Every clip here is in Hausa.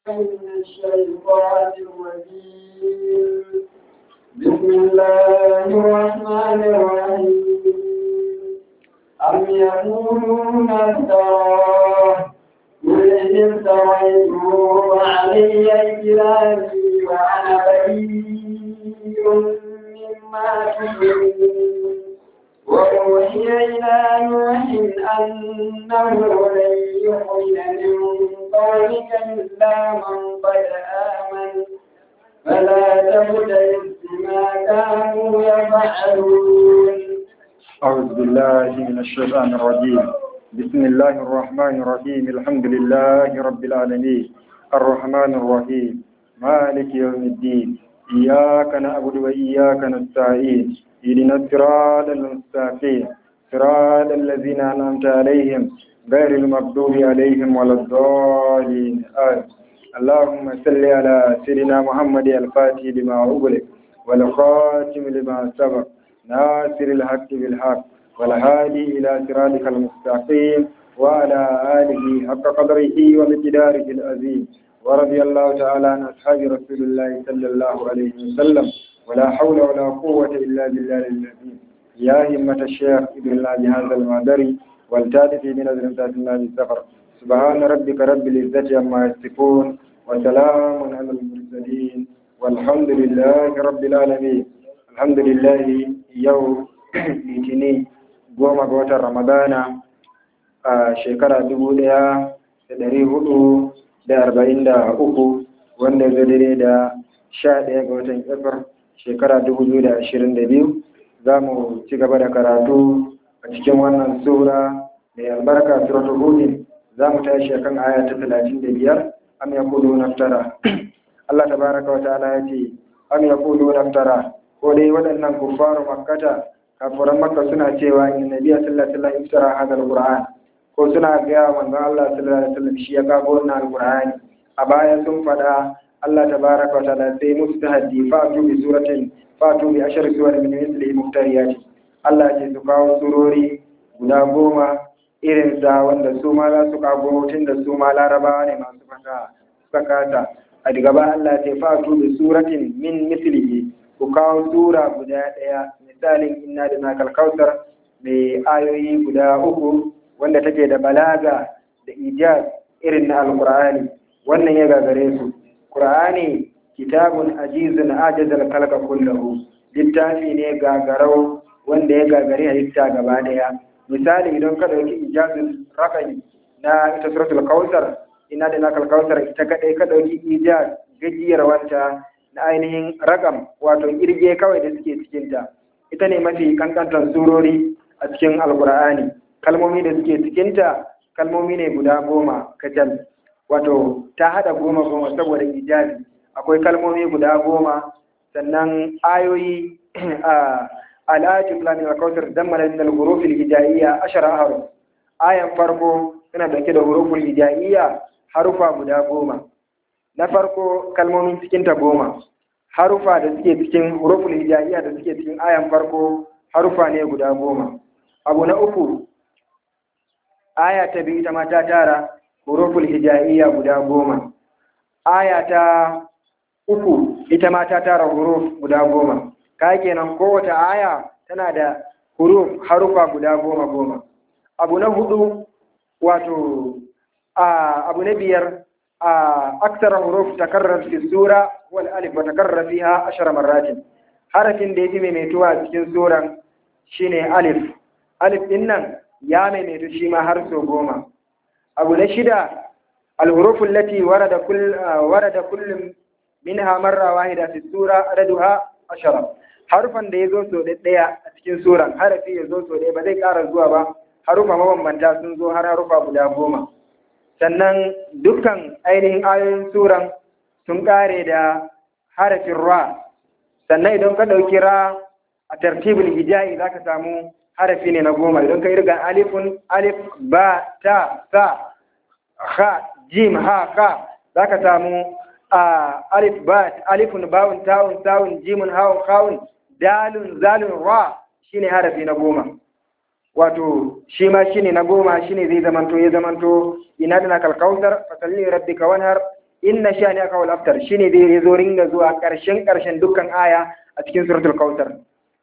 من الشيطان الرجيم بسم الله الرحمن الرحيم أم يقولون افتراه قل إن افتريته وعلي كلامي وأنا بريء مما تشركون وأوحي إلى نوح أنه لن يؤمن من قومك إلا من قد آمن فلا تبتئس بما كانوا يفعلون أعوذ بالله من الشيطان الرجيم بسم الله الرحمن الرحيم الحمد لله رب العالمين الرحمن الرحيم مالك يوم الدين إياك نعبد وإياك نستعين اهدنا الصراط المستقيم صراط الذين أنعمت عليهم غير المغضوب عليهم ولا الضالين آمين اللهم صل على سيدنا محمد الفاتح لما أغلق والخاتم لما سبق ناصر الحق بالحق والهادي إلى صراطك المستقيم وعلى آله حق قدره ومقداره العظيم ورضي الله تعالى عن أصحاب رسول الله صلى الله عليه وسلم ولا حول ولا قوة إلا بالله العظيم يا همة الشيخ ابن الله بهذا المعذري والتاتي من أزرم الله بالسفر سبحان ربك رب العزة عما يصفون وسلام على المرسلين والحمد لله رب العالمين الحمد لله يوم litini goma ga watan ramadana a shekara dubu daya da dari hudu da arba'in da uku wanda ya daidai da sha daya ga watan efir shekara dubu biyu da ashirin da biyu za mu ci gaba da karatu a cikin wannan sura mai albarka suratul hudin za mu tashi akan aya ta talatin da biyar am yaqulu naftara Allah tabaraka wa ta'ala ya ce am yaqulu naftara ko dai waɗannan kuffaru makkata kafuran makka suna cewa inna nabiyya sallallahu alaihi wasallam iftara hada alquran ko suna gaya manzon Allah sallallahu alaihi wasallam shi ya kago wannan alqurani a baya sun faɗa Allah tabaraka wa ta'ala sai musu tahaddi fatu bi suratin fatu bi ashar suwar min misli muftariyati Allah ce su kawo surori guda goma irin sa wanda su ma za su kago tun da su ma larabawa ne masu fata suka kata a daga ba Allah ce fatu bi suratin min mislihi ku kawo sura guda ɗaya misalin inna da nakal kautar mai ayoyi guda uku wanda take da balaga da ijaz irin na alkur'ani wannan ya gagare su qur'ani kitabun ajizun ajazal kalka kullahu littafi ne gagarau wanda ya gagare halitta gaba daya misali idan ka dauki ijazul raqami na ita suratul kautsar inna da nakal kautsar ita kadai ka dauki ijaz gajiyar wanta na ainihin ragam wato kirge kawai da suke cikinta ita ne mafi kankantar surori a cikin alkur'ani kalmomi da suke cikinta kalmomi ne guda goma kacal wato ta hada goma goma saboda ijazi akwai kalmomi guda goma sannan ayoyi a al'ajin islamin alkautar zammana min al-huruf al-hijaiya ashara haruf ayan farko tana dauke da huruf al-hijaiya harufa guda goma na farko kalmomin cikinta goma harufa da suke cikin huruful hijaiya da suke cikin ayan farko harufa ne guda goma abu na uku aya ta biyu ita ma ta tara huruful hijaiya guda goma aya ta uku ita ma ta tara huruf guda goma ka kenan kowace aya tana da huruf harufa guda goma goma abu na hudu wato abu na biyar أكثر حروف تكرر في السورة هو الألف وتكرر فيها عشر مرات حرف da yafi maimaituwa cikin suran shine alif alif din nan ya maimaitu shi ma har so goma abu na shida الحروف التي ورد كل ورد كل منها مرة واحدة في السورة عددها عشرة harufan da ya zo so ɗaya a cikin suran harafi ya zo so ɗaya ba zai ƙara zuwa ba harufa mabambanta sun zo har harufa guda goma sannan dukkan ainihin ayoyin suran sun kare da harafin ra sannan idan ka ɗauki ra a tartibul hijayi za ka samu harafi ne na goma idan ka yi riga alifun alif ba ta sa ha jim ha ka za ka samu alif ba alifun bawun tawun tawun jimun hawun kawun dalun zalun ra shine harafi na goma wato shi ma shine na goma shine zai zamanto ya zamanto ina da nakal kautar fasalli rabbika wanhar inna shani aka wal aftar shine dai zo ringa zuwa karshen karshen dukkan aya a cikin suratul kautsar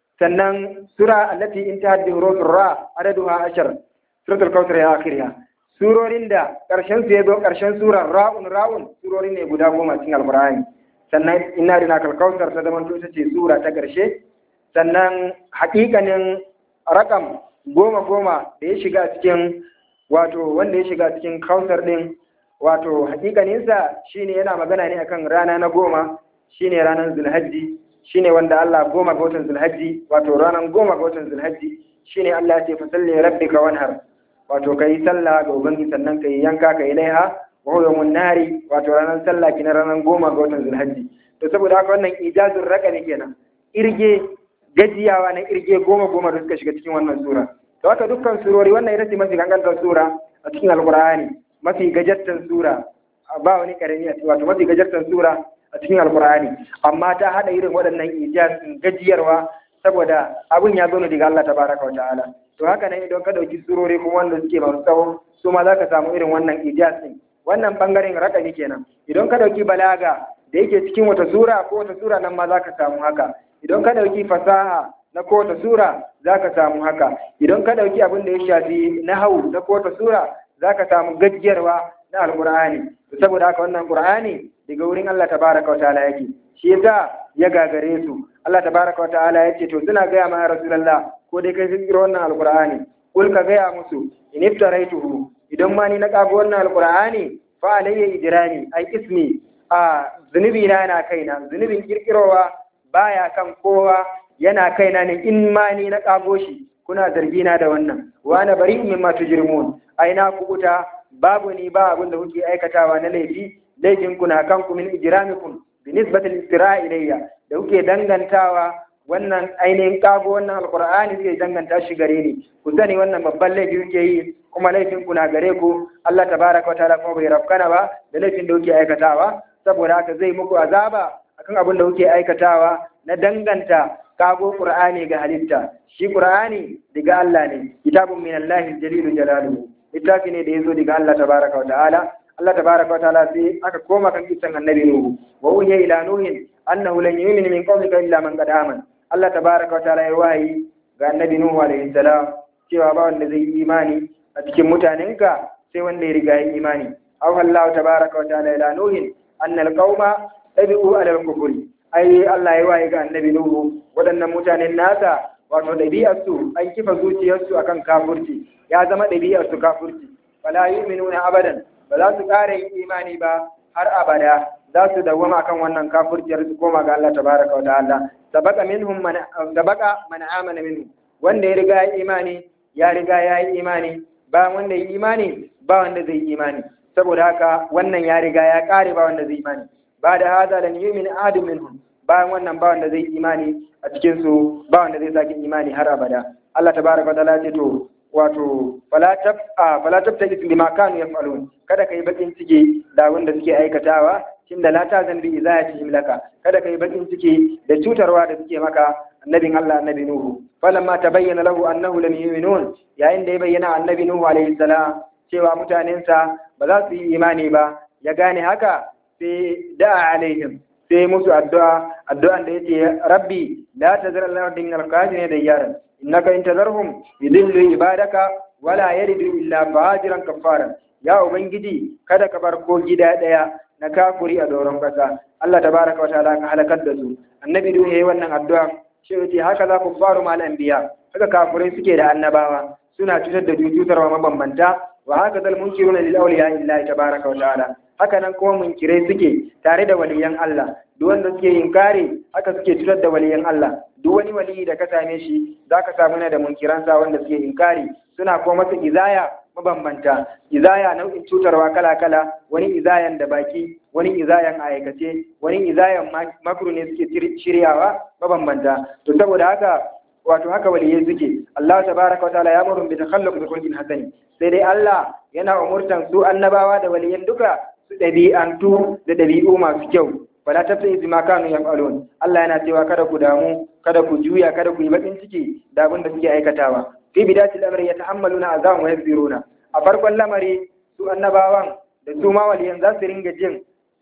sannan sura allati intahat bi hurufir ra adaduha ashar suratul kautsar ya akhiriha surorin da karshen su yazo karshen surar ra'un ra'un surori ne guda goma cikin alqur'ani sannan inna rina kal kautsar ta zama ita ce sura ta karshe sannan haƙiƙanin rakam goma goma da ya shiga cikin wato wanda ya shiga cikin kautsar din wato hakikaninsa shine yana magana ne akan rana na goma shine ranar zulhajji shine wanda Allah goma ga watan zulhajji wato ranar goma ga watan zulhajji shine Allah ya ce fasalli rabbika wanhar wato kai sallah ga ubangi sannan kai yanka kai laiha wa huwa yawmun nari wato ranar sallah kina ranar goma ga watan zulhajji to saboda haka wannan ijazul raqami kenan irge gajiyawa na irge goma goma da suka shiga cikin wannan sura to haka dukkan surori wannan ita ce mafi gangantar sura a cikin alqur'ani mafi gajartan sura ba wani karami a wato mafi gajartan sura a cikin alkur'ani amma ta hada irin waɗannan ijazin gajiyarwa saboda abun ya zo ne daga Allah tabaraka wa ta'ala to haka nan idan ka dauki surori kuma wanda suke masu tsawo su ma zaka samu irin wannan ijazin wannan bangaren rakami kenan idan ka dauki balaga da yake cikin wata sura ko wata sura nan ma zaka samu haka idan ka dauki fasaha na kowace sura zaka samu haka idan ka dauki abin da ya shafi nahau na kowace sura za ka samu gajiyarwa na alƙur'ani saboda haka wannan ƙur'ani daga wurin Allah tabaraka wa ta'ala yake shi yasa ya gagare su Allah tabaraka wa ta'ala yace to suna gaya ma rasulullah ko dai kai fikiro wannan alƙur'ani kul ka gaya musu in iftaraituhu idan ma ni na kago wannan alƙur'ani fa alayya ijrani ai ismi a zunubi na yana kaina zunubin kirkirowa baya kan kowa yana kaina ne in ma ni na kago shi kuna zargina da wannan wa na bari mimma tujrimun ai na kubuta babu ni ba abin da kuke aikatawa na laifi laifin ku na kanku min ijramikum bi nisbatil istira ilayya da kuke dangantawa wannan ainihin kago wannan alqur'ani zai danganta shi gare ni ku sani wannan babban laifi kuke yi kuma laifin ku na gare ku Allah tabaraka wataala kuma bai rafkana ba da laifin da kuke aikatawa saboda haka zai muku azaba akan abin da kuke aikatawa na danganta kago qur'ani ga halitta shi qur'ani daga Allah ne kitabun min Allah jalilu jalaluhu littafi ne da yazo daga Allah tabaraka wa ta'ala Allah tabaraka wa ta'ala sai aka koma kan kisan annabi nuhu wa uhiya ila nuhin annahu lan yu'mina min qawmika illa man qad amana Allah tabaraka wa ta'ala ya wayi ga annabi nuhu alaihi salam cewa ba wanda zai yi imani a cikin mutanenka sai wanda ya riga ya imani aw Allah tabaraka wa ta'ala ila nuhin annal qauma tabi'u ala al-kufri ai Allah ya waye ga annabi Nuhu waɗannan mutanen nasa wato ɗabi'arsu an kifa zuciyarsu akan kafurci ya zama ɗabi'arsu kafurci fala yu'minuna abadan ba za su ƙara yin imani ba har abada za su dawwama akan wannan kafurciyar su koma ga Allah tabaraka wa ta'ala sabaka minhum man sabaka man amana minhu wanda ya riga ya imani ya riga ya yi imani ba wanda ya imani ba wanda zai imani saboda haka wannan ya riga ya ƙare ba wanda zai imani ba da hada lan yu'min ahadun minhum bayan wannan ba wanda zai imani a cikin su ba wanda zai sake imani har abada Allah tabaraka wa ta'ala ce to wato fala tab a fala tab tajid lima kanu yaf'alun kada kai bakin ciki da wanda suke aikatawa tunda la ta zambi izayatihim laka kada kai bakin ciki da cutarwa da suke maka annabin Allah annabi Nuhu falamma tabayyana lahu annahu lam yu'minun yayin da ya bayyana annabi Nuhu alaihi salam cewa mutanensa ba za su yi imani ba ya gane haka sai da'a alaihim sai musu addu'a addu'an da yace rabbi la tazar al-ardi min al-kafirin dayyaran innaka in tazarhum yudillu ibadaka wala yalidu illa fajiran kaffara ya ubangiji kada ka bar ko gida daya na kafuri a doron kasa Allah tabaraka wa ta'ala ka halakar da su annabi duk yayi wannan addu'a shi yace haka za ku faru mal anbiya haka kafurai suke da annabawa suna cutar da cutarwa mabambanta wa haka zal munkiruna lil awliya illahi tabaraka wa ta'ala haka nan kuma munkirai suke tare da waliyan Allah duk wanda suke inkari haka suke cutar da waliyan Allah duk wani waliyi da ka same shi zaka samu na da munkiransa wanda suke inkari suna kuma masa izaya mabambanta izaya nau'in cutarwa kala-kala wani izayan da baki wani izayan aikace wani izayan makru ne suke shiryawa mabambanta to saboda haka wato haka waliyai suke Allah tabaraka wa ta'ala ya murun bi takhalluq bi khulqin hasani sai dai Allah yana umurtan su annabawa da waliyan duka su ɗabi'antu da ɗabi'u masu kyau wala tafsi bima kanu yaf'alun Allah yana cewa kada ku damu kada ku juya kada ku yi bakin ciki da abin da suke aikatawa fi bidatil amri yatahammaluna azaban wa yasbiruna a farkon lamari su annabawan da su ma waliyan za su ringa jin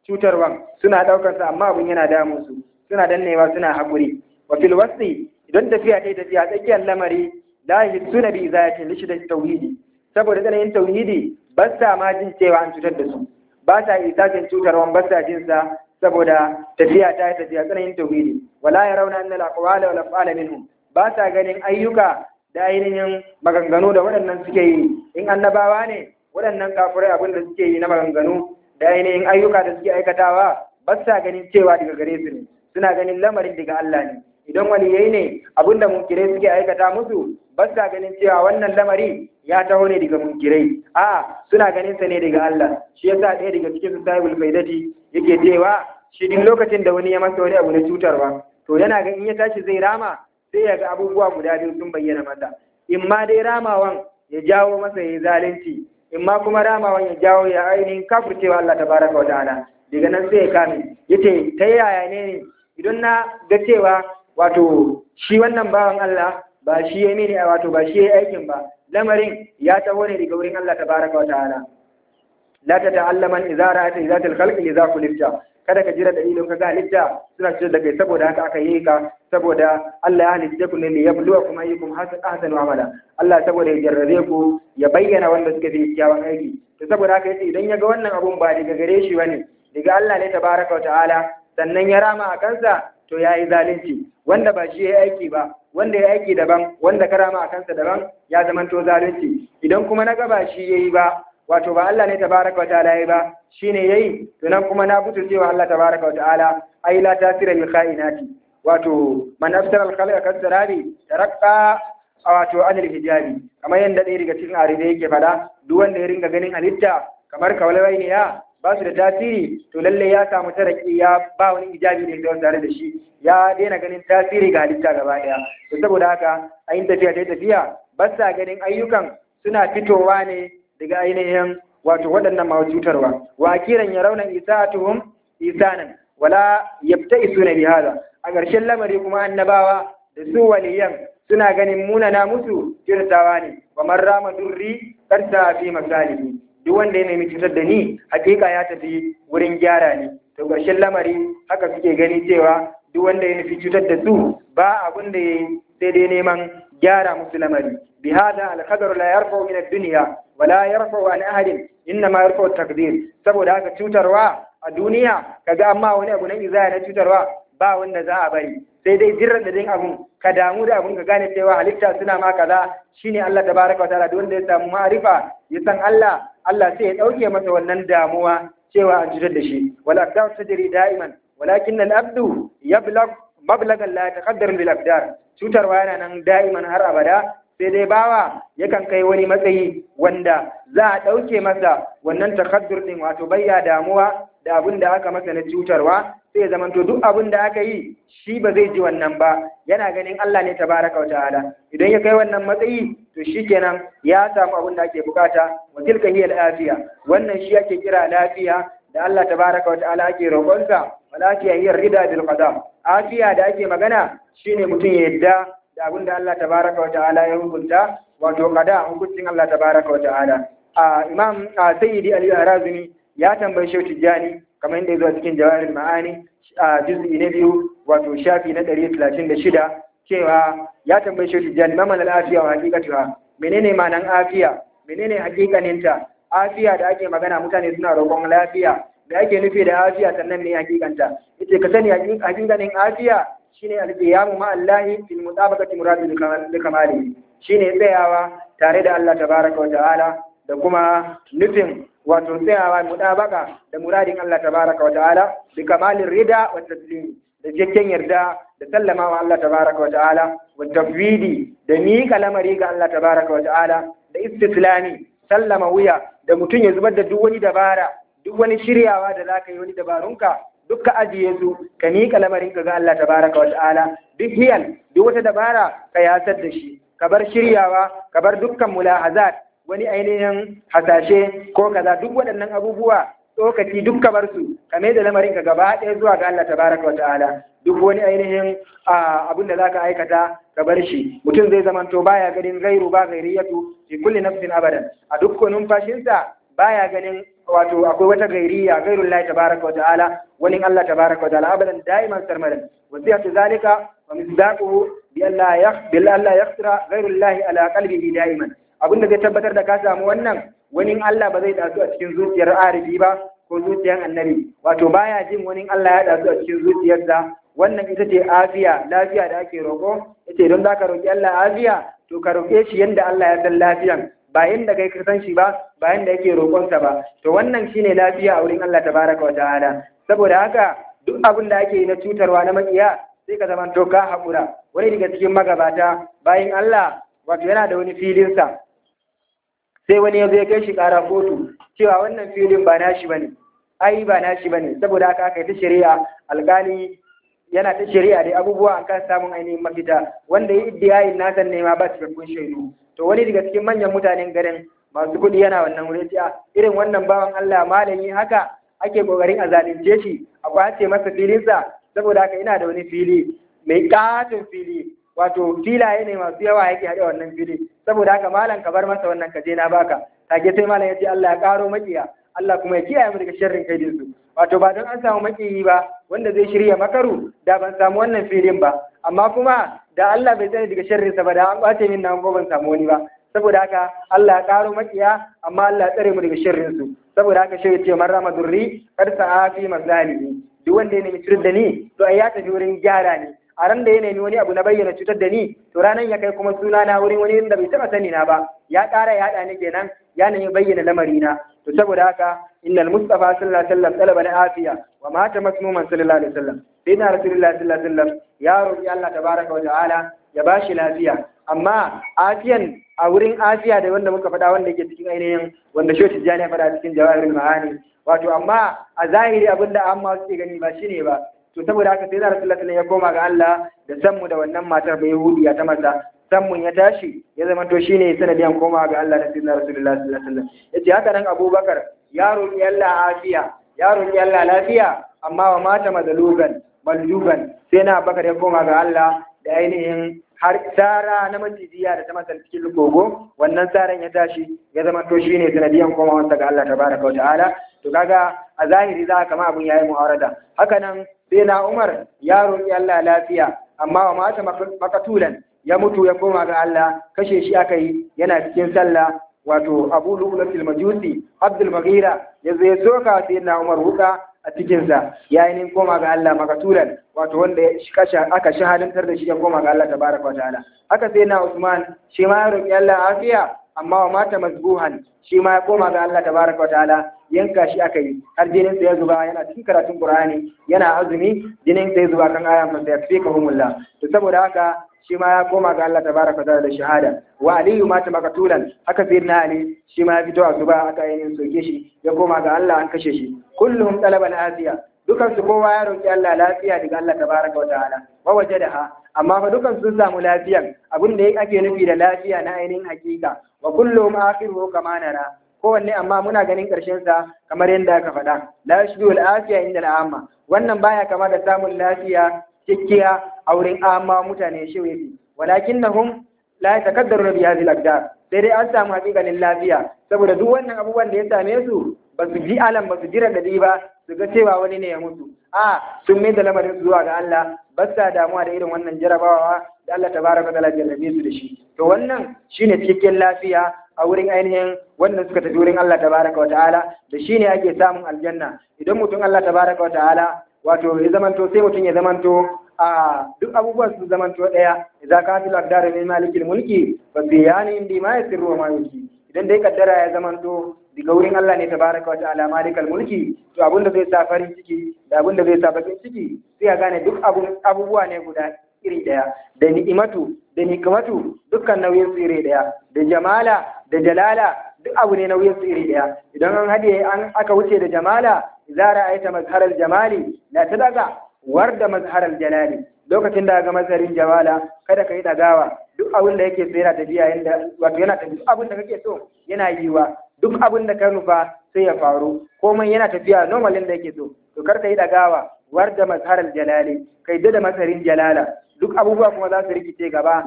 cutarwan suna ɗaukar sa amma abun yana damun su suna dannewa suna haƙuri wa fil wasti idan tafiya ta tafiya tsakiyar lamari la yusuna bi izayatin lishi da tauhidi saboda tsananin tauhidi ba sa ma jin cewa an cutar da su ba sa isacin cutarwan ba sa jin sa saboda tafiya ta tafiya tsananin tauhidi wala yarawna anna al-aqwala wal af'ala minhum ba sa ganin ayyuka da ainihin maganganu da waɗannan suke yi in annabawa ne waɗannan kafirai abin da suke yi na maganganu da ainihin ayyuka da suke aikatawa ba sa ganin cewa daga gare su ne suna ganin lamarin daga Allah ne idan waliyai ne abin da munkirai suke aikata musu ba sa ganin cewa wannan lamari ya taho ne daga munkirai a suna ganin sa ne daga Allah shi yasa ɗaya daga cikin su sahibul faidati yake cewa shi duk lokacin da wani ya masa wani abu na cutarwa to yana ga in ya tashi zai rama sai ya ga abubuwa guda biyu sun bayyana masa in ma dai ramawan ya jawo masa ya yi zalunci in ma kuma ramawan ya jawo ya ainihin kafurcewa Allah tabaraka wa ta'ala daga nan sai ya kame yace ta yaya ne ne idan na ga cewa wato shi wannan bawan Allah ba shi ya mini wato ba shi ya aikin ba lamarin ya taho ne daga wurin Allah tabaraka wa ta'ala la ta ta'allama idza ra'ata idza khalqi idza kulifta kada ka jira dalilin ka ga halitta suna cikin da kai saboda haka aka yi ka saboda Allah ya halitta ku ne li yabluwakum ayyukum ahsanu amala Allah saboda ya jarrabe ku ya bayyana wanda suka fi kyawun aiki to saboda haka yace idan ya ga wannan abun ba daga gare shi bane daga Allah ne tabaraka wa ta'ala sannan ya rama a kansa to ya yi zalunci wanda ba shi ya yi aiki ba wanda ya aiki daban wanda ka rama a kansa daban ya zamanto zalunci idan kuma na ga ba shi ya yi ba wato ba Allah ne tabaraka wa ta'ala yayi ba shine yayi to nan kuma na butu cewa Allah tabaraka wa ta'ala ai la tasira lil khainati wato man afsara al khalqa kasarabi tarakka wato anil hijabi kamar yanda ɗaya daga cikin arife yake fada duk wanda ya ringa ganin halitta kamar kawalwai ne ya ba su da tasiri to lalle ya samu taraki ya ba wani hijabi ne da tare da shi ya daina ganin tasiri ga halitta gaba ɗaya to saboda haka ayin tafiya ta tafiya ba sa ganin ayyukan suna fitowa ne daga ainihin wato waɗannan masu cutarwa wa kiran ya rauna isa'atuhum isanan wala yabta isuna bi hada a ƙarshen lamari kuma annabawa da su waliyan suna ganin munana musu kirtawa ne wa man rama durri karta fi masalihi duk wanda ya nemi cutar da ni hakika ya tafi wurin gyara ne to ƙarshen lamari haka suke gani cewa duk wanda ya nufi cutar da su ba abin da ya sai dai neman gyara musu lamari bi hada al-qadar la yarfa'u min ad-dunya wala yarfa'u an ahadin inna ma yarfa'u takdir saboda haka cutarwa a duniya kaga amma wani abu na izaya na cutarwa ba wanda za a bari sai dai jirran da din abun ka damu da abun ka gane cewa halitta suna ma kaza shine Allah tabaraka wa ta'ala wanda ya samu ma'rifa ya san Allah Allah sai ya dauke masa wannan damuwa cewa an cutar da shi wala aqdar tajri da'iman walakin al-abdu yablagh mablagan la yataqaddar bil aqdar cutarwa yana nan da'iman har abada sai dai bawa yakan kai wani matsayi wanda za a ɗauke masa wannan takaddur ɗin wato bayya damuwa da abin da aka masa na cutarwa sai ya zamanto duk abin da aka yi shi ba zai ji wannan ba yana ganin Allah ne tabaraka wa ta'ala idan ya kai wannan matsayi to shikenan ya samu abin da ake bukata wa tilka hiya lafiya wannan shi ake kira lafiya da Allah tabaraka wa ta'ala ake roƙonsa wa lafiya hiya rida bil qada afiya da ake magana shine mutum ya yadda da abin da Allah tabaraka wa ta'ala ya hukunta wato qada hukuncin Allah tabaraka wa ta'ala a imam sayyidi ali arazumi ya tambayi shehu tijjani kamar yadda ya zo cikin jawahirul ma'ani a juz'i na biyu wato shafi na 136 cewa ya tambayi shehu tijjani mamal al-afiya wa haqiqatuha menene ma'anan afiya menene haqiqaninta afiya da ake magana mutane suna roƙon lafiya da ake nufi da afiya sannan ne hakikanta yace ka sani hakikanin afiya shine al-qiyamu ma Allah fil mutabaqati muradi li kamali shine tsayawa tare da Allah tabaraka wa ta'ala da kuma nufin wato tsayawa mutabaka da muradin Allah tabaraka wa ta'ala bi kamalin rida wa taslim da cikakken yarda da sallama wa Allah tabaraka wa ta'ala wa tafwidi da miƙa lamari ga Allah tabaraka wa ta'ala da istislami sallama wuya da mutum ya zubar da duk wani dabara duk wani shiryawa da za ka yi wani dabarunka duk ka ajiye su ka miƙa lamarinka ga Allah tabaraka wa ta'ala duk hiyal duk wata dabara ka yasar da shi ka bar shiryawa ka bar dukkan mulahazat wani ainihin hasashe ko kaza duk waɗannan abubuwa tsokaci duk ka bar su ka mai da lamarinka gaba ɗaya zuwa ga Allah tabaraka wa ta'ala duk wani ainihin abin da za ka aikata ka bar shi mutum zai zamanto baya ganin gairu ba gairiyatu fi kulli nafsin abadan a dukkan numfashinsa baya ganin wato akwai wata gairiya gairun Allah tabaraka wa ta'ala wani Allah tabaraka wa ta'ala abadan da'iman sarmadan wasiyatu zalika wa misdaquhu bi alla yakh bi alla yakhtira gairun Allah ala qalbihi da'iman abinda zai tabbatar da ka samu wannan wani Allah ba zai dasu a cikin zuciyar arifi ba ko zuciyar annabi wato baya jin wani Allah ya dasu a cikin zuciyarsa wannan ita ce afiya lafiya da ake roƙo ita don za ka roƙi Allah afiya to ka roƙe shi yadda Allah ya san lafiyan ba yadda kai ka san shi ba ba yadda yake roƙonsa ba to wannan shine lafiya a wurin Allah tabaraka wa ta'ala saboda haka duk abin da ake yi na cutarwa na makiya sai ka zama to ka haƙura wani daga cikin magabata bayan Allah wato yana da wani filinsa sai wani ya zo ya kai shi ƙara kotu cewa wannan filin ba nashi bane ai ba nashi bane saboda haka aka yi ta shari'a alƙali yana ta shari'a da abubuwa an kan samun ainihin mafita wanda ya iddiyayin nasan ne ma ba cikakkun shaidu to wani daga cikin manyan mutanen garin masu kuɗi yana wannan wuri a irin wannan bawan Allah malami haka ake kokarin a zalunce shi a kwace masa filinsa saboda haka ina da wani fili mai katon fili wato filaye ne masu yawa yake haɗe wannan fili saboda haka malam ka bar masa wannan kaje na baka take sai malam ya ce Allah ya karo makiya Allah kuma ya kiyaye mu daga sharrin kaidin su wato ba don an samu makiyi ba wanda zai shirya makaru da ban samu wannan filin ba amma kuma da Allah bai sani daga sharrin sa ba da an kwace min nan ko ban samu wani ba saboda haka Allah ya karo makiya amma Allah ya tsare mu daga sharrin su saboda haka shi ce man rama durri kar sa'a fi mazalimi duk wanda ya nemi cutar da ni to ai ya tafi wurin gyara ne a ran da ya nemi wani abu na bayyana cutar da ni to ranan ya kai kuma suna na wurin wani da bai taba sani na ba ya ƙara ya haɗa ni kenan ya nemi bayyana lamari na to saboda haka innal mustafa sallallahu alaihi wasallam talaba na afiya wa mata masmuman sallallahu alaihi wasallam sai na rasulullahi sallallahu alaihi wasallam ya roki Allah tabaraka wa ta'ala ya bashi lafiya amma afiyan a wurin afiya da wanda muka faɗa wanda yake cikin ainihin wanda shoti jani ya faɗa cikin jawahirul ma'ani wato amma a zahiri abinda amma suke gani ba shine ba to saboda haka sai da rasulullahi ya koma ga Allah da sanmu da wannan matar bai yahudiya ta masa sammun ya tashi ya zama to shine sanadiyan koma ga Allah da sayyidina rasulullahi sallallahu alaihi wasallam yace haka nan Abubakar ya roki Allah afiya ya roki Allah lafiya amma wa mata madalugan maljugan sai na Abubakar ya koma ga Allah da ainihin har tsara na macijiya da ta masa cikin kogo wannan tsaran ya tashi ya zama to shine sanadiyan komawarsa ga Allah tabaraka wa ta'ala to kaga a zahiri za kama abun yayi mu'arada haka nan sai na Umar ya roki Allah lafiya amma wa mata makatulan ya mutu ya koma ga Allah kashe shi aka yi yana cikin sallah wato Abu Lu'lu'atul Majusi Abdul Maghira ya zo ya soka sai na Umar wuka a cikin sa yayin koma ga Allah makatulan wato wanda ya kasha aka shahadantar da shi ya koma ga Allah tabaraka wa ta'ala haka sai na Usman shi ma ya roki Allah afiya amma wa mata mazbuhan shi ma ya koma ga Allah tabaraka wa ta'ala yanka shi aka yi har jinin sa ya zuba yana cikin karatun Qur'ani yana azumi jinin sa ya zuba kan ayan fa sayfikahumullah to saboda haka shi ma ya koma ga Allah tabaraka wa ta'ala da shahada wa aliyu mata makatulan haka sayyidina ali shi ma ya fito a zuba aka yi soke shi ya koma ga Allah an kashe shi kullum talaban asiya dukan su kowa ya roki Allah lafiya daga Allah tabaraka wa ta'ala wa wajadaha amma fa dukan sun samu lafiyan abin da ake nufi da lafiya na ainihin hakika wa kullum akhiru kama nara kowanne amma muna ganin karshen sa kamar yadda aka faɗa la yashbihu al-afiya inda al-amma wannan baya kama da samun lafiya cikkiya a wurin amma mutane shi yafi walakinnahum la yatakaddaru bi hadhihi al-aqdar sai dai an samu hakikanin lafiya saboda duk wannan abubuwan da ya same su ba su ji alam ba su jira da ba su ga cewa wani ne ya mutu a sun mai da lamarin zuwa ga Allah ba sa damuwa da irin wannan jarabawa da Allah tabaraka ta'ala jarrabe su da shi to wannan shine cikakken lafiya a wurin ainihin wannan suka tafi wurin Allah tabaraka wa ta'ala da shine ake samun aljanna idan mutum Allah tabaraka wa ta'ala wato ya zamanto sai mutum ya zamanto a duk abubuwan su zamanto daya idza ka fil aqdar min malikil mulki fa fi yani indi ma yasirru wa ma yuki idan dai kaddara ya zamanto daga wurin Allah ne tabaraka wa ta'ala malikal mulki to abin da zai sa farin ciki da abin da zai sa bakin ciki sai ya gane duk abubuwa ne guda iri daya da ni'imatu da nikmatu dukkan nauyin su iri daya da jamala da jalala duk abu ne nauyin su iri daya idan an hade an aka wuce da jamala idza ra'aita mazharal jamali la tadaga warda mazharal jalali lokacin da ga mazarin jamala kada ka yi dagawa duk abin da yake so yana tafiya yanda wato yana tafiya duk abin da kake so yana yiwa duk abin da ka nufa sai ya faru komai yana tafiya normalin da yake so to kar ka yi dagawa warda mazharal jalali kai da masarin jalala duk abubuwa kuma za su rikice gaba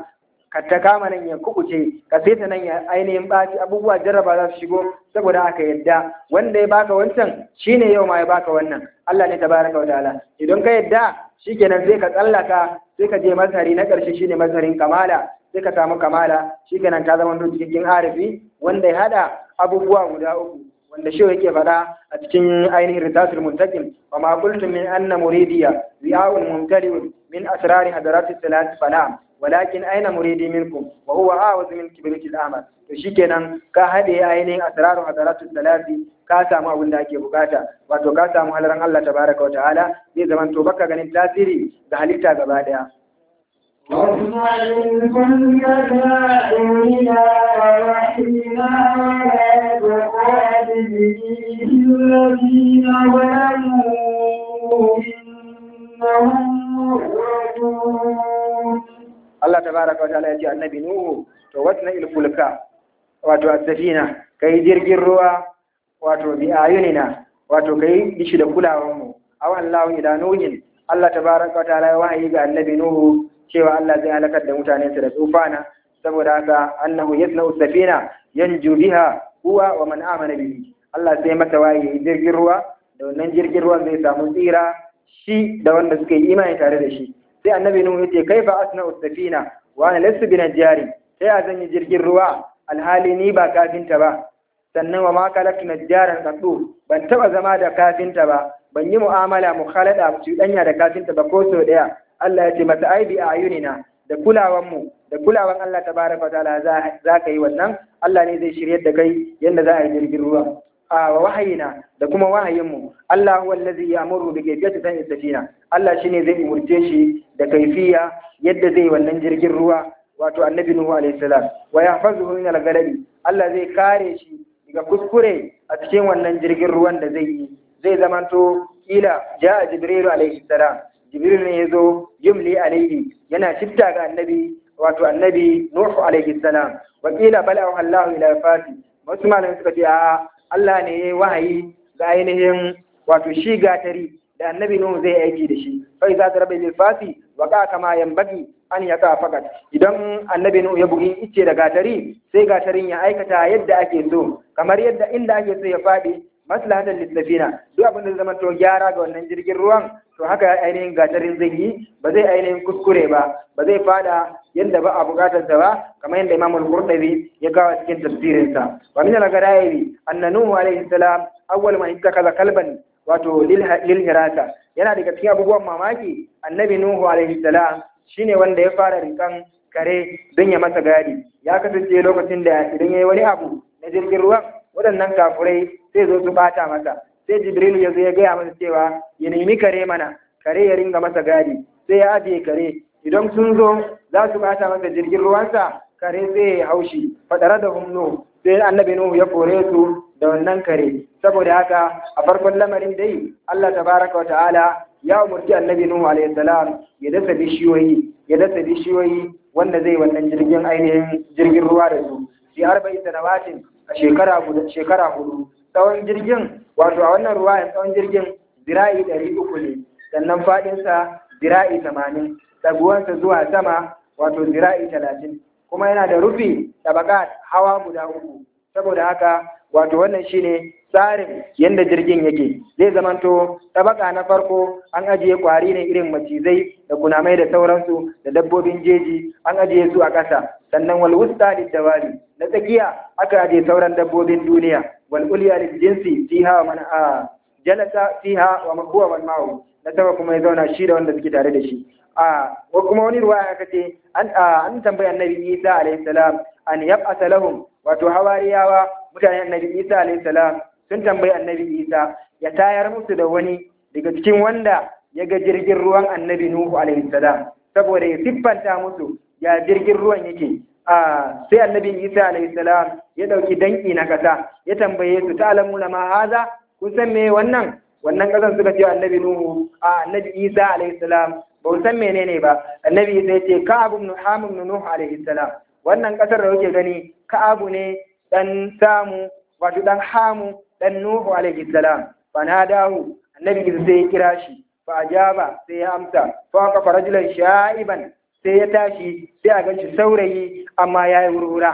ka ta kama nan ya kubuce ka sai ta nan ya ainihin ɓaci abubuwa jarraba za su shigo saboda haka yadda wanda ya baka wancan shine yau ma ya baka wannan Allah ne tabaraka wa ta'ala idan ka yadda shikenan sai ka tsallaka sai ka je mazhari na ƙarshe shine mazharin kamala sai ka samu kamala shikenan ka zama cikakken arifi wanda ya hada abubuwa guda uku wanda shi yake faɗa a cikin ainihin ritasul muntaqim wa ma qultum min anna muridiya ri'a'un mumtali'un min asrari hadarati salat fala walakin aina muridi minkum wa huwa a'udhu min kibritil amal to shikenan ka hade ainihin asraru hadaratu salati ka samu abin da ake bukata wato ka samu halaran Allah tabaraka wa ta'ala zai zaman to baka ganin tasiri da halitta gaba daya واصنع الفلك بأعيننا ووحينا ولا تخاطب فيه الذين ظلموا إنهم مغرقون Allah tabaraka wa ta'ala ya ce annabi Nuhu to wasna il fulka wato as-safina kai jirgin ruwa wato bi ayunina wato kai dishi da kulawan mu aw Allahu ila nuhin Allah tabaraka wa ta'ala ya wahayi ga annabi Nuhu cewa Allah zai halakar da mutanen da tsufana saboda haka annahu yasna'u safina yanju biha huwa wa man amana bihi Allah sai masa wahayi jirgin ruwa da wannan jirgin ruwan zai samu tsira shi da wanda suka yi imani tare da shi sai annabi nuhu yace kaifa asna'u safina wa ana lastu bi najjari sai a zanyi jirgin ruwa alhali ni ba kafinta ba sannan wa ma kalaktu najjaran qaddu ban taba zama da kafinta ba ban yi mu'amala mukhalada cuɗanya da kafinta ba ko so daya Allah ya ce mata aibi a ayunina da kulawan mu da kulawan Allah tabaraka wa ta'ala za ka yi wannan Allah ne zai shiryar da kai yadda za a yi jirgin ruwa a wahayina da kuma wahayinmu Allah huwa allazi ya'muru bi kayfiyati sani safina Allah shine zai umurce shi da kaifiya yadda zai wannan jirgin ruwa wato annabi nuhu alaihi salam wa yahfazuhu min al-ghadabi Allah zai kare shi daga kuskure a cikin wannan jirgin ruwan da zai yi zai zamanto kila ja'a jibril alaihi salam jibril ne yazo yumli alaihi yana shifta ga annabi wato annabi nuhu alaihi salam wa kila bala'ahu Allah ila fasi wasu malamai suka ce a Allah ne ya yi wahayi ga ainihin wato shi gatari da annabi Nuhu zai aiki da shi fa iza daraba bil fasi wa ka kama yanbaghi an yaka fakat idan annabi Nuhu ya bugi ice da gatari sai gatarin ya aikata yadda ake so kamar yadda inda ake so ya fadi maslahatan lisafina duk abin da zama to gyara ga wannan jirgin ruwan to haka ainihin gatarin zai yi ba zai ainihin kuskure ba ba zai fada yadda ba a bukatar sa ba kamar yadda Imam al-Qurtubi ya kawo cikin tafsirin sa wa min al-gharaib anna nuhu alayhi salam awwal man ittakaza kalban wato lil hirasa yana daga cikin abubuwan mamaki annabi nuhu alayhi salam shine wanda ya fara rikan kare don ya masa gadi ya kasance lokacin da idan yayi wani abu na jirgin ruwan waɗannan kafurai sai zo su bata masa sai jibril ya zo ya gaya masa cewa ya nemi kare mana kare ya ringa masa gadi sai ya ajiye kare idan sun zo za su bata masa jirgin ruwansa kare sai ya haushi fadara da humnu sai annabi nuhu ya kore su da wannan kare saboda haka a farkon lamarin dai Allah tabaraka wa ta'ala ya umurci annabi nuhu alaihi salam ya dasa bishiyoyi ya dasa bishiyoyi wanda zai wannan jirgin ainihin jirgin ruwa da su fi arba'i sanawatin a shekara guda shekara hudu tsawon jirgin wato a wannan ruwa tsawon jirgin zira'i ɗari uku ne sannan faɗinsa zira'i tamanin ɗaguwansa zuwa sama wato zira'i talatin kuma yana da rufi tabakat hawa guda uku saboda haka wato wannan shine tsarin yadda jirgin yake zai zamanto tabaka na farko an ajiye kwari ne irin macizai da kunamai da sauransu da dabbobin jeji an ajiye su a ƙasa sannan wal wusta lidawari na tsakiya aka ajiye sauran dabbobin duniya wal ulya lil jinsi fiha wa man a jalasa fiha wa man huwa man ma'u na sama kuma ya zauna shi da wanda suke tare da shi a ko kuma wani ruwaya aka ce an an tambayi annabi Isa alayhi salam an yab'atha lahum wato hawariyawa mutanen annabi Isa alayhi salam sun tambayi annabi Isa ya tayar musu da wani daga cikin wanda ya ga jirgin ruwan annabi Nuhu alaihi salam saboda ya siffanta musu ya jirgin ruwan yake a sai annabi Isa alaihi salam ya dauki danki na kasa ya tambaye su ta'lamuna ma haza kun san me wannan wannan kasan suka ce annabi Nuhu a annabi Isa alaihi salam ba san menene ba annabi Isa ya ce Ka'ab ibn Hamim ibn Nuh alaihi salam wannan kasar da kuke gani Ka'abu ne dan samu wato dan Hamu dan Nuhu alaihi salam fanadahu annabi Isa sai ya kira shi fa ajaba sai ya amsa fa ka farajulan sha'iban sai ya tashi sai a ganshi saurayi amma ya yi hurhura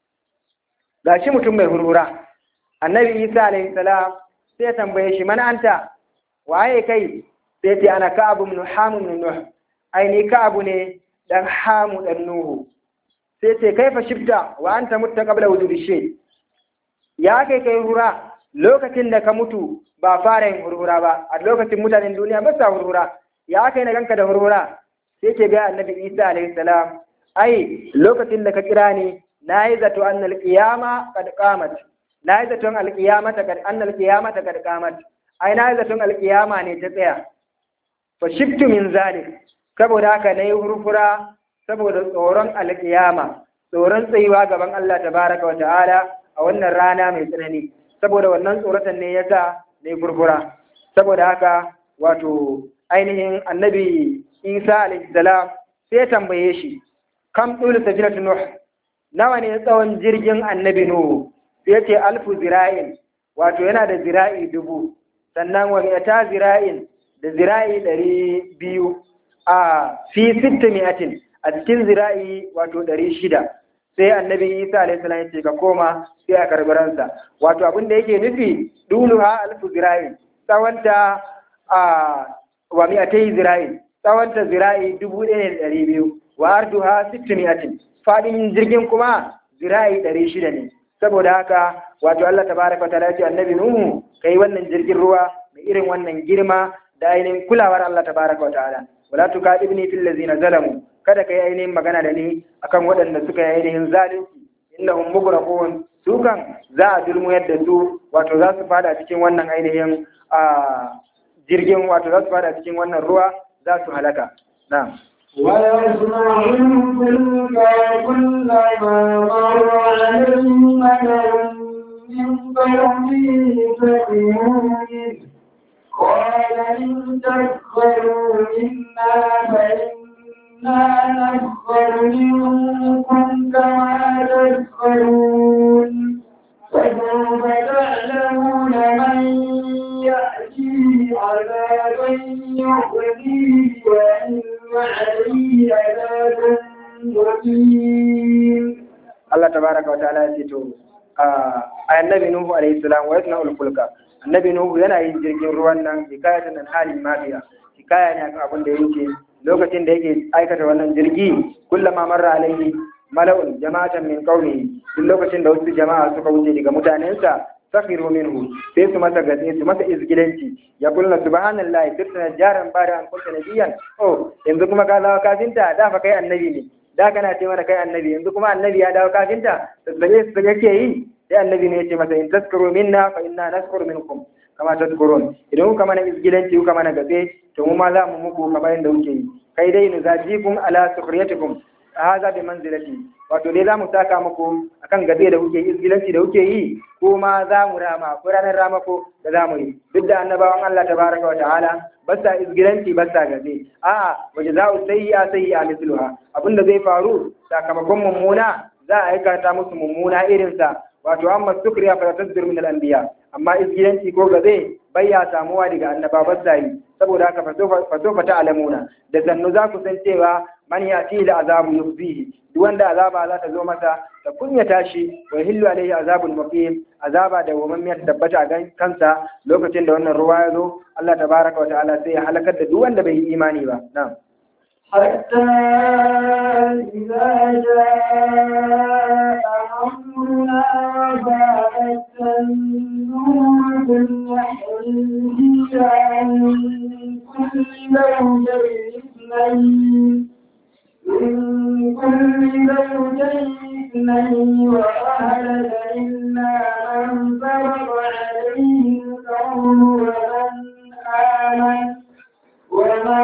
gashi mutum mai hurhura annabi isa alaihi salam sai ya tambaye shi mana anta waye kai sai ce ana ka'abu min hamu min nuh ai ni ka'abu ne dan hamu dan nuhu sai ce kaifa shifta wa anta mutta qabla wujudi shay ya kai kai hurhura lokacin da ka mutu ba fara yin hurhura ba a lokacin mutanen duniya ba sa hurhura ya kai na ganka da hurhura sai ke ga annabi isa alaihi salam ai lokacin da ka kira ni na yi zato an alƙiyama kad qamat na yi zaton alƙiyamata kad an alƙiyamata kad qamat ai na yi zaton alƙiyama ne ta tsaya fa shiftu min zalik saboda haka na yi hurhura saboda tsoron alƙiyama tsoron tsayuwa gaban Allah tabaraka wa ta'ala a wannan rana mai tsanani saboda wannan tsoratan ne yasa ne gurgura saboda haka wato ainihin annabi isa alaihissalam sai ya tambaye shi kam ɗulu safinatu nuh nawa ne tsawon jirgin annabi nuhu sai ya ce alfu zira'in wato yana da zira'i dubu sannan wa mi'ata zira'in da zira'i ɗari biyu a fi sitta mi'atin a cikin zira'i wato ɗari shida sai annabi isa alaihissalam ya ce ka koma sai a karɓi ransa wato abin da yake nufi duluha alfu zira'in tsawonta a wa mi'atai zira'in tsawonta zira'i dubu ɗaya da ɗari biyu wa arduha sittu mi'atin faɗin jirgin kuma zira'i ɗari shida ne saboda haka wato Allah tabaraka ta ce annabi Nuhu kai wannan jirgin ruwa mai irin wannan girma da ainihin kulawar Allah tabaraka wa ta'ala wala tukadibni fil ladzina zalamu kada kai ainihin magana da ni akan waɗanda suka yi ainihin zalunci innahum mughraqun su kan za a dulmuyar da su wato za su fada cikin wannan ainihin jirgin wato za su fada cikin wannan ruwa za su halaka na'am ويصنع الفلك كلما مر عليه ملأ من قومه سخروا منه قال إن تسخروا منا فإنا نسخر منكم كما تسخرون فسوف تعلمون من يأتيه عذاب يخزيه وإن عليه عذاب مقيم Allah tabaraka wa ta'ala ya ce to a annabi Nuhu alaihi salam wa yasna ulfulka annabi Nuhu yana yin jirgin ruwan nan hikayatan an halin mafiya hikaya ne akan abin da yake lokacin da yake aikata wannan jirgi kullama marra alaihi mala'un jama'atan min qaumihi duk lokacin da wasu jama'a suka wuce daga mutanensa sakhiru minhu sai su masa gaske su masa izgilanci ya kulla subhanallahi sirtana jaran bada an kunta nabiyan oh yanzu kuma ka zawo kafinta da fa kai annabi ne da kana ce mana kai annabi yanzu kuma annabi ya dawo kafinta tasbaye su yake yi sai annabi ne ya ce masa in taskuru minna fa inna naskuru minkum kama tadkurun idan kuka mana izgilanci kuka mana gabe to mu ma za mu muku kamar yadda kuke yi kai dai nuzajikum ala sukhriyatikum haza bi manzilati wato dai za mu saka muku akan gabe da kuke izgilanci da kuke yi ko ma za mu rama ko ranar ramako da za mu yi duk da annabawan Allah tabaraka wa ta'ala ba sa izgilanci ba sa gabe a'a wa jaza'u sayyi'a sayyi'a mithluha abinda zai faru sakamakon mummuna za a aikata musu mummuna irinsa wato amma sukriya fa tasdir min al-anbiya amma izgilanci ko gabe bayya samuwa daga annaba ba yi saboda haka fa sofa ta'lamuna da sannu za ku san cewa man yati da azabu yufzihi duk wanda azaba za ta zo masa ta kunyata shi wa hillu alaihi azabul muqim azaba da wamammiyar tabbata a kansa lokacin da wannan ruwa ya zo Allah tabaraka wa ta'ala sai ya halakar da duk wanda bai yi imani ba na'am حتى إذا جاء أمرنا وفاءت النور بالنحر عن كل زوجين اثنين من كل زوجين اثنين وأهلك إلا من سبق عليه القول ومن آمن وما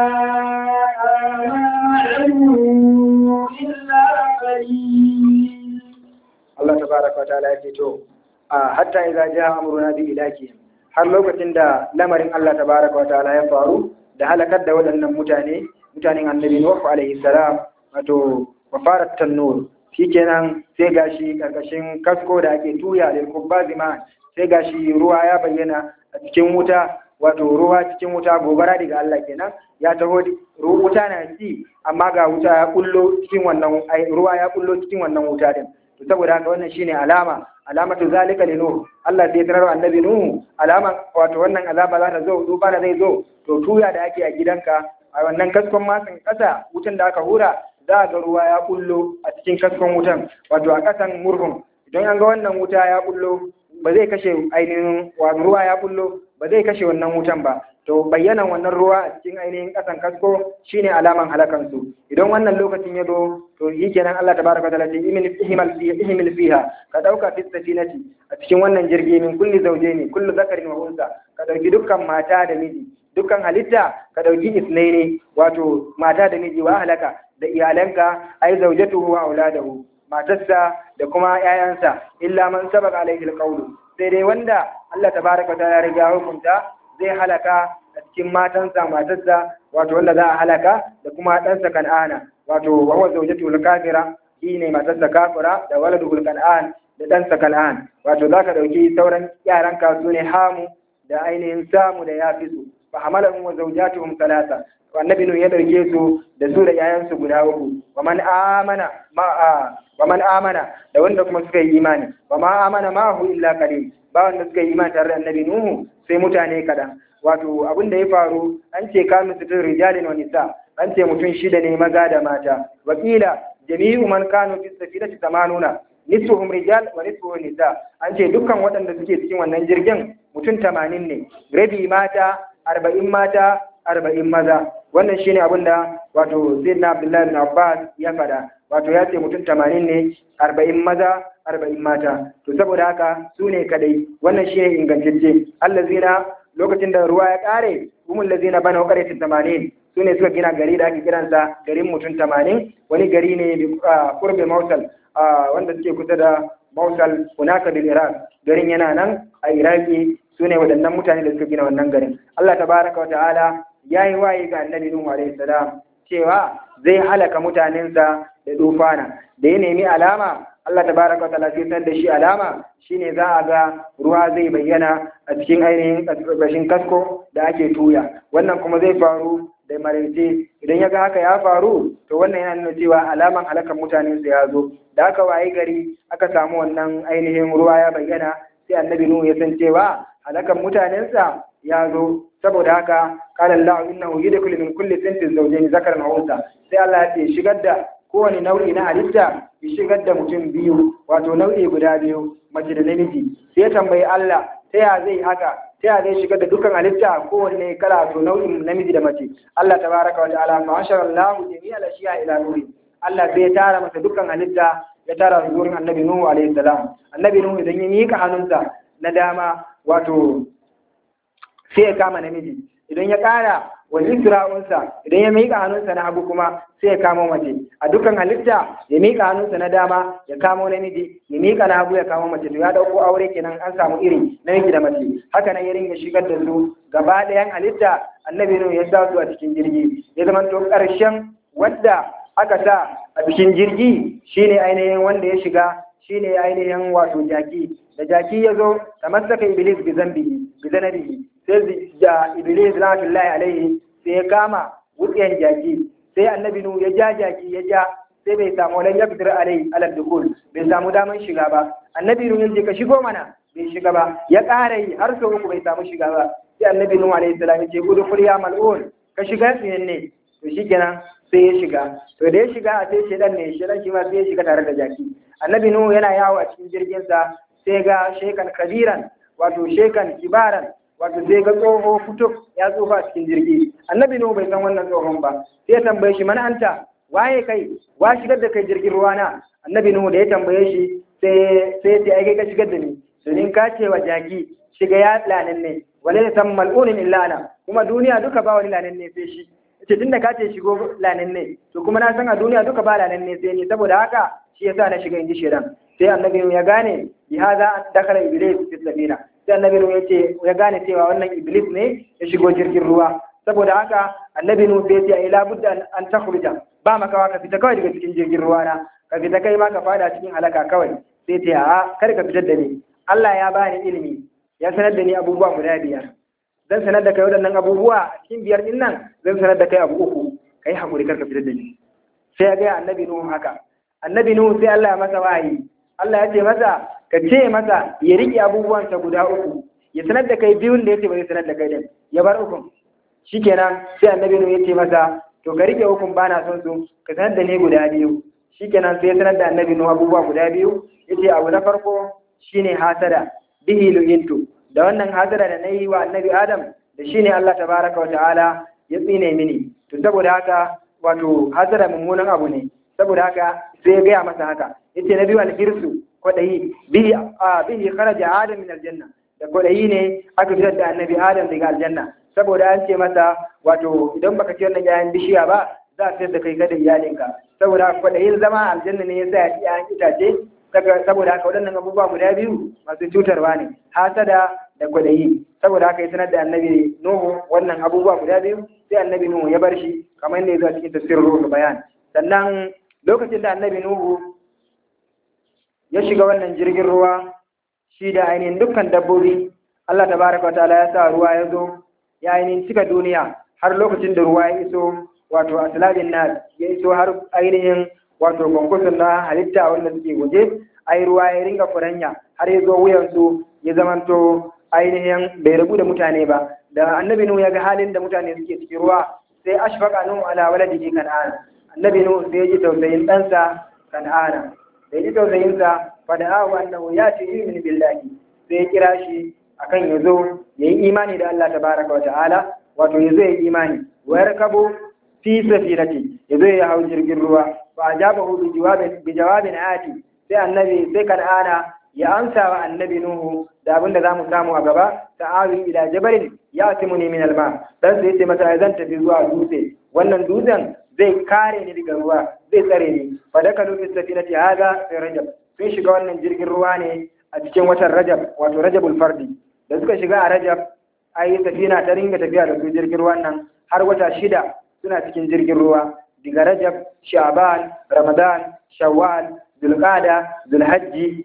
آمنوا إلا قليل Allah tabaraka wa ta'ala ya ce to a hatta idza jaa amruna bi ilaki har lokacin da lamarin Allah tabaraka wa ta'ala ya faru da halakar da waɗannan mutane mutanen annabi Nuh alaihi salam wato wafarat tanur shikenan sai gashi karkashin kasko da ake tuya lil kubbazi ma sai gashi ruwa ya bayyana a cikin wuta wato ruwa cikin wuta gobara daga Allah kenan ya taho wuta na ci amma ga wuta ya kullo cikin wannan ruwa ya kullo cikin wannan wuta din to saboda haka wannan shine alama alamatu zalika li nuh Allah sai tarar annabi nuh alama wato wannan azaba za ta zo duba da zai zo to tuya da ake a gidanka a wannan kaskon matsin kasa wutan da aka hura za ga ruwa ya kullo a cikin kaskon wutan wato a kasan murhun idan an ga wannan wuta ya kullo ba zai kashe ainihin wato ruwa ya kullo ba zai kashe wannan wutan ba to bayyanan wannan ruwa a cikin ainihin kasan kasko shine alaman halakan su idan wannan lokacin ya zo to yi kenan Allah tabaraka wa ta'ala ce ihmal ihmal fiha ka dauka fi safinati a cikin wannan jirgi min kulli zawjaini kullu zakarin wa unsa ka dauki dukkan mata da miji dukkan halitta ka dauki isnaini wato mata da miji wa halaka da iyalanka ai zawjatuhu wa auladahu matarsa da kuma 'ya'yansa illa man sabaka alaihi alqawlu sai dai wanda Allah tabaraka ta ya riga hukunta zai halaka a cikin matansa matarsa wato wanda za a halaka da kuma ɗansa kan'ana wato wa huwa zawjatu kafira shine matarsa kafira da waladu kan'an da ɗansa kan'an wato zaka dauki sauran yaranka su ne hamu da ainihin samu da yafisu fa hamalahum wa zawjatuhum thalatha annabi nu ya dauke su da su da yayansu guda uku wa man amana ma wa man amana da wanda kuma suka yi imani wa ma amana ma hu illa qalil ba wanda suka yi imani tare da annabi nuhu sai mutane kadan wato abin da ya faru an ce kanu sitin rijalin wa nisa an ce mutum shida ne maza da mata wakila jami'u man kanu fi safinati tamanuna nisfuhum rijal wa nisfuhum nisa an ce dukkan waɗanda suke cikin wannan jirgin mutum tamanin ne rabi mata arba'in mata arba'in maza wannan shine abin da wato sayyidina abdullahi bin abbas ya faɗa wato ya ce mutum tamanin ne arba'in maza arba'in mata to saboda haka su ne kadai wannan shine ingantacce allazina lokacin da ruwa ya kare umul lazina bana qaryatin tamanin su ne suka gina gari da ake kiransa garin mutum tamanin wani gari ne kurbe mausal wanda suke kusa da mausal hunaka bil iraq garin yana nan a iraki su ne waɗannan mutane da suka gina wannan garin allah tabaraka wa ta'ala ya yi waye ga annabi nuhu alaihi salam cewa zai halaka mutanensa da dufana da ya nemi alama Allah tabaraka wa ta'ala sai san da shi alama shine za a ga ruwa zai bayyana a cikin ainihin ƙarƙashin kasko da ake tuya wannan kuma zai faru da maraice idan ya ga haka ya faru to wannan yana nuna cewa alaman halakan mutanen ya zo da aka waye gari aka samu wannan ainihin ruwa ya bayyana sai annabi nuhu ya san cewa halakan mutanensa ya zo saboda haka qala Allah innahu yudkhilu min kulli sintin zawjayn zakaran wa unsa sai Allah ya ce shigar da kowane nau'i na halitta ya shigar da mutum biyu wato nau'i guda biyu mace da namiji sai ya tambayi Allah ta ya zai haka ta ya zai shigar da dukkan halitta kowanne kala to nau'in namiji da mace Allah tabaraka wa ta'ala fa ashara Allah jami'a al-ashiya ila nuri Allah sai ya tara masa dukkan halitta ya tara su gurin Annabi Nuhu alaihi salam Annabi Nuhu idan ya mika hannunsa na dama wato sai ya kama namiji idan ya kara wa isra'unsa idan ya miƙa hannunsa na hagu kuma sai ya kamo mace a dukkan halitta ya miƙa hannunsa na dama ya kamo namiji ya miƙa na hagu ya kamo mace to ya dauko aure kenan an samu iri namiji da mace haka nan ya ringa shigar da su gaba ɗayan halitta annabi ne ya sa su a cikin jirgi ya zama to ƙarshen wadda aka sa a cikin jirgi shine ainihin wanda ya shiga shine ainihin wato jaki da jaki ya zo tamassaka iblis bi zambi bi zanabihi sai da iblis rahmatullahi alaihi sai ya kama wutsiyan jaki sai annabi nu ya ja jaki ya ja sai bai samu walan ya fitar alai alal dukul bai samu daman shiga ba annabi nu ya ka shigo mana bai shiga ba ya ƙara yi har sau uku bai samu shiga ba sai annabi nu alaihi salam ya ce gudu ya mal'un ka shiga tsiyan ne to shikenan sai ya shiga to da ya shiga a sai shedan ne shedan shi ma sai ya shiga tare da jaki annabi nu yana yawo a cikin jirginsa sai ga shekan kabiran wato shekan kibaran wato sai ga tsoho fito ya tsofa a cikin jirgi annabi nuhu bai san wannan tsohon ba sai ya tambaye shi mana anta waye kai wa shigar da kai jirgin ruwa na annabi nuhu da ya tambaye shi sai sai ya ai ka shigar da ni domin ka ce wa jaki shiga ya lanin ne wale ne san mal'unin illa ana kuma duniya duka ba wani lanin ne sai shi ce tunda ka ce shigo lanin ne to kuma na san a duniya duka ba lanin ne sai ni saboda haka shi yasa na shiga inji shedan sai annabi ya gane bi hada dakhala iblis fi sabina sai annabi nuhu ya ce ya gane cewa wannan iblis ne ya shigo jirgin ruwa saboda haka annabi nuhu sai ya ce ila budda an takhruja ba makawa ka fita kawai daga cikin jirgin ruwa na ka fita kai ma ka fada cikin halaka kawai sai ce a kar ka fitar da ni Allah ya bani ilimi ya sanar da ni abubuwa guda biyar zan sanar da kai waɗannan abubuwa a cikin biyar din nan zan sanar da kai abu uku kai hakuri karka fitar da ni sai ya ga annabi nuhu haka annabi nuhu sai Allah ya masa wahayi Allah ya ce masa ka ce masa ya riƙe abubuwansa guda uku ya sanar da kai biyun da yace ba zai sanar da kai din ya bar ukun shikenan sai annabi nuhu ya ce masa to ka riƙe ukun bana son su ka sanar da ni guda biyu shikenan sai ya sanar da annabi nuhu abubuwa guda biyu yace abu na farko shine hasada bihi lu'intu da wannan hasada da nayi wa annabi adam da shine Allah tabaraka wa ta'ala ya tsine mini to saboda haka wato hasada mummunan abu ne saboda haka sai ya gaya masa haka yace na biyu alhirsu kwadayi bihi a bihi kharaja adam min aljanna da kwadayi ne aka fitar da annabi adam daga aljanna saboda an ce masa wato idan baka ci wannan yayan bishiya ba za a fitar da kai kada iyalinka saboda kwadayin zama aljanna ne yasa ya ci yayan itace saboda haka waɗannan abubuwa guda biyu masu cutarwa ne hasada da kwadayi saboda haka ya sanar da annabi nuhu wannan abubuwa guda biyu sai annabi nuhu ya bar shi kamar yadda ya zo cikin tafsirin ruhu bayan sannan lokacin da annabi nuhu ya shiga wannan jirgin ruwa shi da ainihin dukkan dabbobi Allah tabaraka wa ta'ala ya sa ruwa ya zo ya ainihin cika duniya har lokacin da ruwa ya iso wato asalabin na ya iso har ainihin wato kwankwason na halitta wanda suke waje ai ruwa ya ringa furanya har ya zo wuyansu ya zamanto ainihin bai rabu da mutane ba da annabi nuhu ya ga halin da mutane suke cikin ruwa sai ashfaqa nuhu ala waladihi kan'ana annabi nuhu sai ya ji tausayin ɗansa kan'ana da ya ji tausayin sa fa da ahu annahu ya ce yu'min billahi sai ya kira shi akan ya zo ya yi imani da Allah tabaraka wa ta'ala wato ya zo ya yi imani wa yarkabu fi safinati ya zo ya hau jirgin ruwa fa ajabahu bi jawabin bi jawabin ati sai annabi sai kan'ana ya amsa wa annabi nuhu da abin da za mu samu a gaba ta'awi ila jabalin ya timuni min alma dan sai ce masa zan tafi zuwa dutse wannan dutsen zai kare ni daga ruwa zai tsare ni fa dakalu fi safinati hada fi rajab sun shiga wannan jirgin ruwa ne a cikin watan rajab wato rajabul fardi da suka shiga a rajab ai safina ta ringa tafiya da su jirgin ruwan nan har wata shida suna cikin jirgin ruwa daga rajab sha'ban ramadan shawwal zulqada zulhajji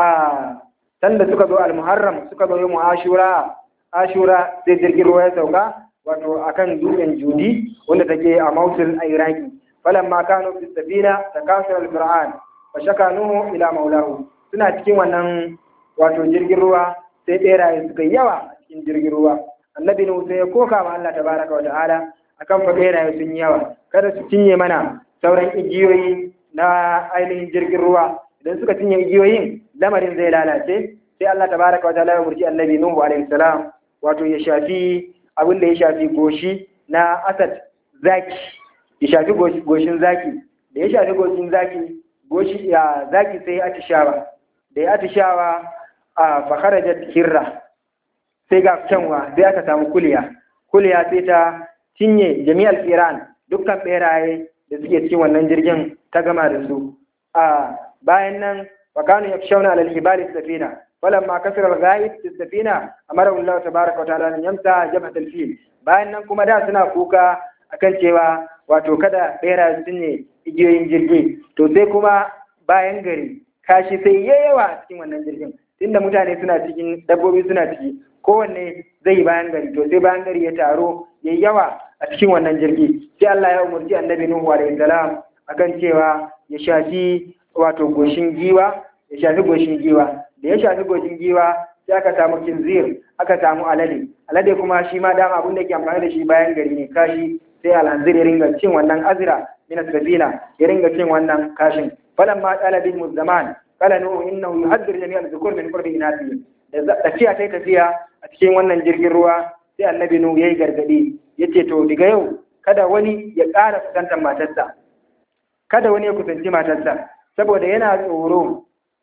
a sanda suka zo al-muharram suka zo mu ashura ashura sai jirgin ruwa ya sauka wato akan dutsen judi wanda take a mausul a iraki falamma kanu fi safina takasara al-qur'an fa shakanuhu ila maulahu suna cikin wannan wato jirgin ruwa sai beraye suka yawa a cikin jirgin ruwa annabi nuhu sai ya koka ma Allah tabaraka wa ta'ala akan fa beraye sun yawa kada su cinye mana sauran igiyoyi na ainihin jirgin ruwa idan suka cinye igiyoyin lamarin zai lalace sai Allah tabaraka wa ta'ala ya murji annabi nuhu alaihi salam wato ya shafi abin da ya shafi goshi na asad zaki ya shafi goshin zaki da ya shafi goshin zaki goshi ya zaki sai atishawa da ya atishawa a fakharajat hirra sai ga kyanwa sai aka samu kuliya kuliya sai ta cinye jami'al iran dukkan beraye da suke cikin wannan jirgin ta gama da su a bayan nan fakanu yakshawna alal hibali safina falamma kasara al-ghaib fi safina amara Allah tabaaraka wa ta'ala an yamsa jabhat al-fil bayan nan kuma da suna kuka akan cewa wato kada bera su ne igiyoyin jirgi to sai kuma bayan gari kashi sai yawa a cikin wannan jirgin tunda mutane suna cikin dabbobi suna ciki kowanne zai bayan gari to sai bayan gari ya taro ya yawa a cikin wannan jirgi sai Allah ya umarci annabi Nuhu alaihi salam akan cewa ya shafi wato goshin giwa ya shafi goshin giwa da ya shafi goshin giwa sai aka samu kinzir aka samu alade alade kuma shi ma dama abin da ke amfani da shi bayan gari ne kashi sai alhanzir ya ringa cin wannan azira min sabina ya ringa cin wannan kashin falan ma tsala bin zaman qala nuhu innahu yuhaddir jami'al dhukur min qurbi inasi da tafiya sai tafiya a cikin wannan jirgin ruwa sai annabi nuhu yayi gargadi yace to daga yau kada wani ya ƙara kusantar matarsa kada wani ya kusanci matarsa saboda yana tsoro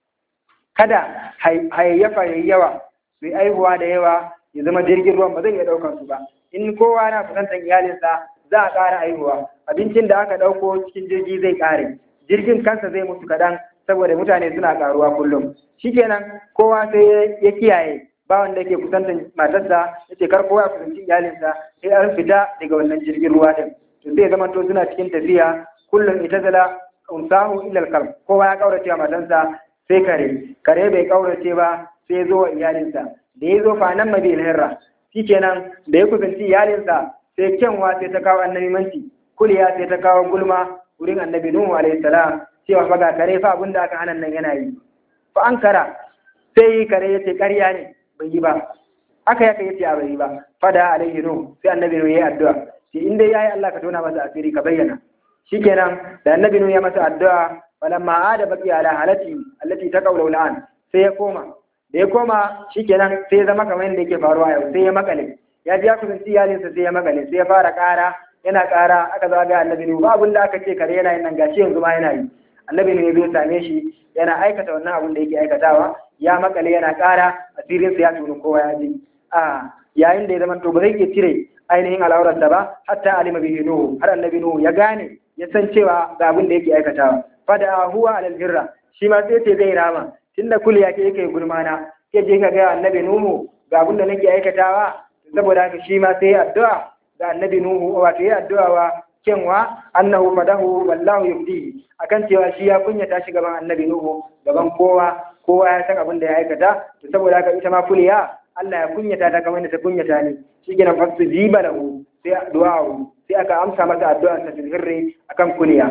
kada hayayyafa yayi yawa su yi aihuwa da yawa ya zama jirgin ruwan ba zai iya ɗaukar su ba in kowa na kusantar iyalinsa za a ƙara aihuwa abincin da aka ɗauko cikin jirgi zai ƙare jirgin kansa zai mutu kaɗan saboda mutane suna ƙaruwa kullum shikenan kowa sai ya kiyaye ba wanda yake kusantar matarsa ya ce kar kowa ya kusanci iyalinsa sai an fita daga wannan jirgin ruwa din to sai zama to suna cikin tafiya kullum ita zala unsahu illa al kowa ya kaurace wa matansa sai kare kare bai kaurace ba sai ya zo wa iyalinsa da ya zo fa nan mabil hirra shikenan da ya kusanci iyalinsa sai kyanwa sai ta kawo annabi manci kuliya sai ta kawo gulma wurin annabi nuhu alaihi salam cewa fa ga kare fa abinda aka hana nan yana yi fa an kara sai kare ya ce ƙarya ne bai yi ba aka yaka yace a bai yi ba fada alaihi nuhu sai annabi nuhu yayi addu'a shi in dai yayi Allah ka tona masa asiri ka bayyana shikenan da annabi nuhu ya masa addu'a falamma ada baqi ala halati allati taqawlu al'an sai ya koma da ya koma shikenan sai ya zama kamar yadda yake faruwa yau sai ya makale ya ji ya kusanci iyalinsa sai ya makale sai ya fara ƙara yana ƙara aka zo ga annabi nuhu ba abin da aka ce kare yana yin nan gashi yanzu ma yana yi annabi nuhu ya zo same shi yana aikata wannan abin da yake aikatawa ya makale yana ƙara asirinsa ya tuni kowa ya ji a yayin da ya zama to ba zai iya cire ainihin al'aurarsa ba hatta alima bihi nuhu har annabi nuhu ya gane ya san cewa ga abin da yake aikatawa fada huwa alal birra shi ma sai ce zai rama tunda kuliya ke yake gulmana ke je ka ga annabi nuhu ga abin da nake aikatawa saboda haka shi ma sai addu'a ga annabi nuhu wato ya addu'a wa kenwa annahu fadahu wallahu yubdi akan cewa shi ya kunyata shi gaban annabi nuhu gaban kowa kowa ya san abin da ya aikata to saboda haka ita ma kuliya Allah ya kunyata ta kamar da ta kunyata ne shi gina fasu jiba lahu sai du'a'u sai aka amsa masa addu'a ta tilhirri akan kuliya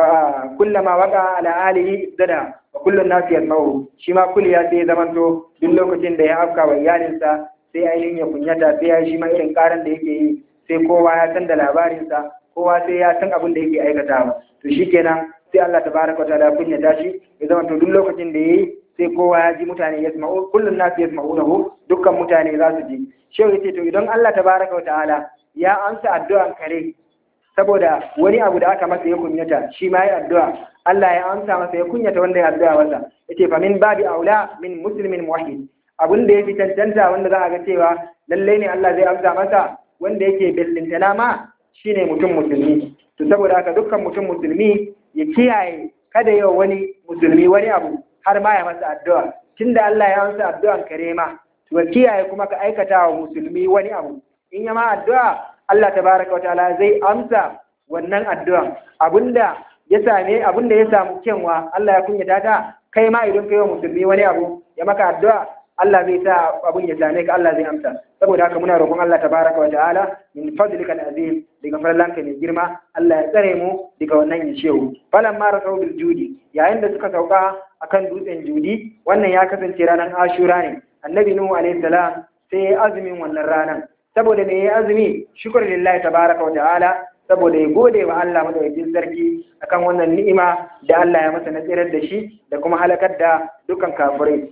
kullama waka ala alihi dada wa kullun nasu yasma'u shi ma kuliya sai ya zamanto duk lokacin da ya afka wa iyalinsa sai ainihin ya kunyata sai ya shi ma irin karan da yake yi sai kowa ya san da labarinsa kowa sai ya san abin da yake aikatawa to shikenan sai Allah tabaraka wa ta'ala kunyata shi ya zamanto duk lokacin da yayi sai kowa ya ji mutane ya sma'u kullum nasu ya sma'u dukkan mutane za su ji shehu ya ce to idan Allah tabaraka wa ta'ala ya amsa addu'an kare saboda wani abu da aka masa ya kunyata shi ma ya addu'a Allah ya amsa masa ya kunyata wanda ya addu'a masa yace fa min babi aula min muslimin muwahhid abin da ya fi tantanta wanda za a ga cewa lallai ne Allah zai amsa masa wanda yake bellintana ma shine mutum musulmi to saboda haka dukkan mutum musulmi ya kiyaye kada yau wani musulmi wani abu har ma ya masa addu'a tunda Allah ya amsa addu'an kare ma to kiyaye kuma ka aikata wa musulmi wani abu in ya ma addu'a Allah tabaraka wa ta'ala zai amsa wannan addu'an abinda ya same abinda ya samu kenwa Allah ya kunyata ta kai ma idan kai wa musulmi wani abu ya maka addu'a Allah zai sa abun ya same ka Allah zai amsa saboda haka muna roƙon Allah tabaraka wa ta'ala min fadlika al-azim daga farlanka mai girma Allah ya tsare mu daga wannan yashewu falan ma rasau bil judi yayin da suka sauka akan dutsen judi wannan ya kasance ranar ashura ne annabi nuhu alaihi salam sai ya azumin wannan ranar saboda me ya azumi shukr lillahi tabaraka wa ta'ala saboda ya gode wa Allah madaukakin sarki akan wannan ni'ima da Allah ya masa na tsirar da shi da kuma halakar da dukkan kafirai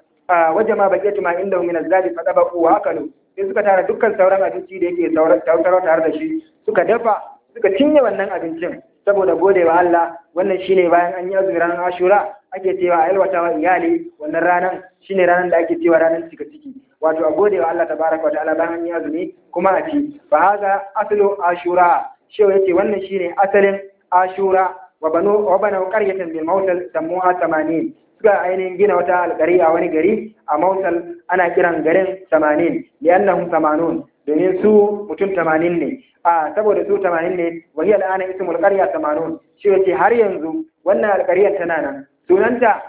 waje ma baƙetu ma inda min azzali fa tabaku wa akalu sai suka tara dukkan sauran abinci da yake sauran tare da shi suka dafa suka cinye wannan abincin saboda gode wa Allah wannan shine bayan an yi azumin ranar Ashura ake cewa a yalwata wa iyali wannan ranar shine ranar da ake cewa ranar cika ciki wato a gode wa Allah tabaraka wa ta'ala bayan an yi azumi kuma a ci fa haza aslu Ashura shewa yace wannan shine asalin Ashura wa banu wa banu qaryatan bil mawtal samuha 80 suka ainihin gina wata alƙari a wani gari a Mosul ana kiran garin 80 li'annahum 80 domin su mutum 80 ne a saboda su 80 ne wa hiya al'ana ismul qarya 80 shi yace har yanzu wannan alƙariyar tana nan sunanta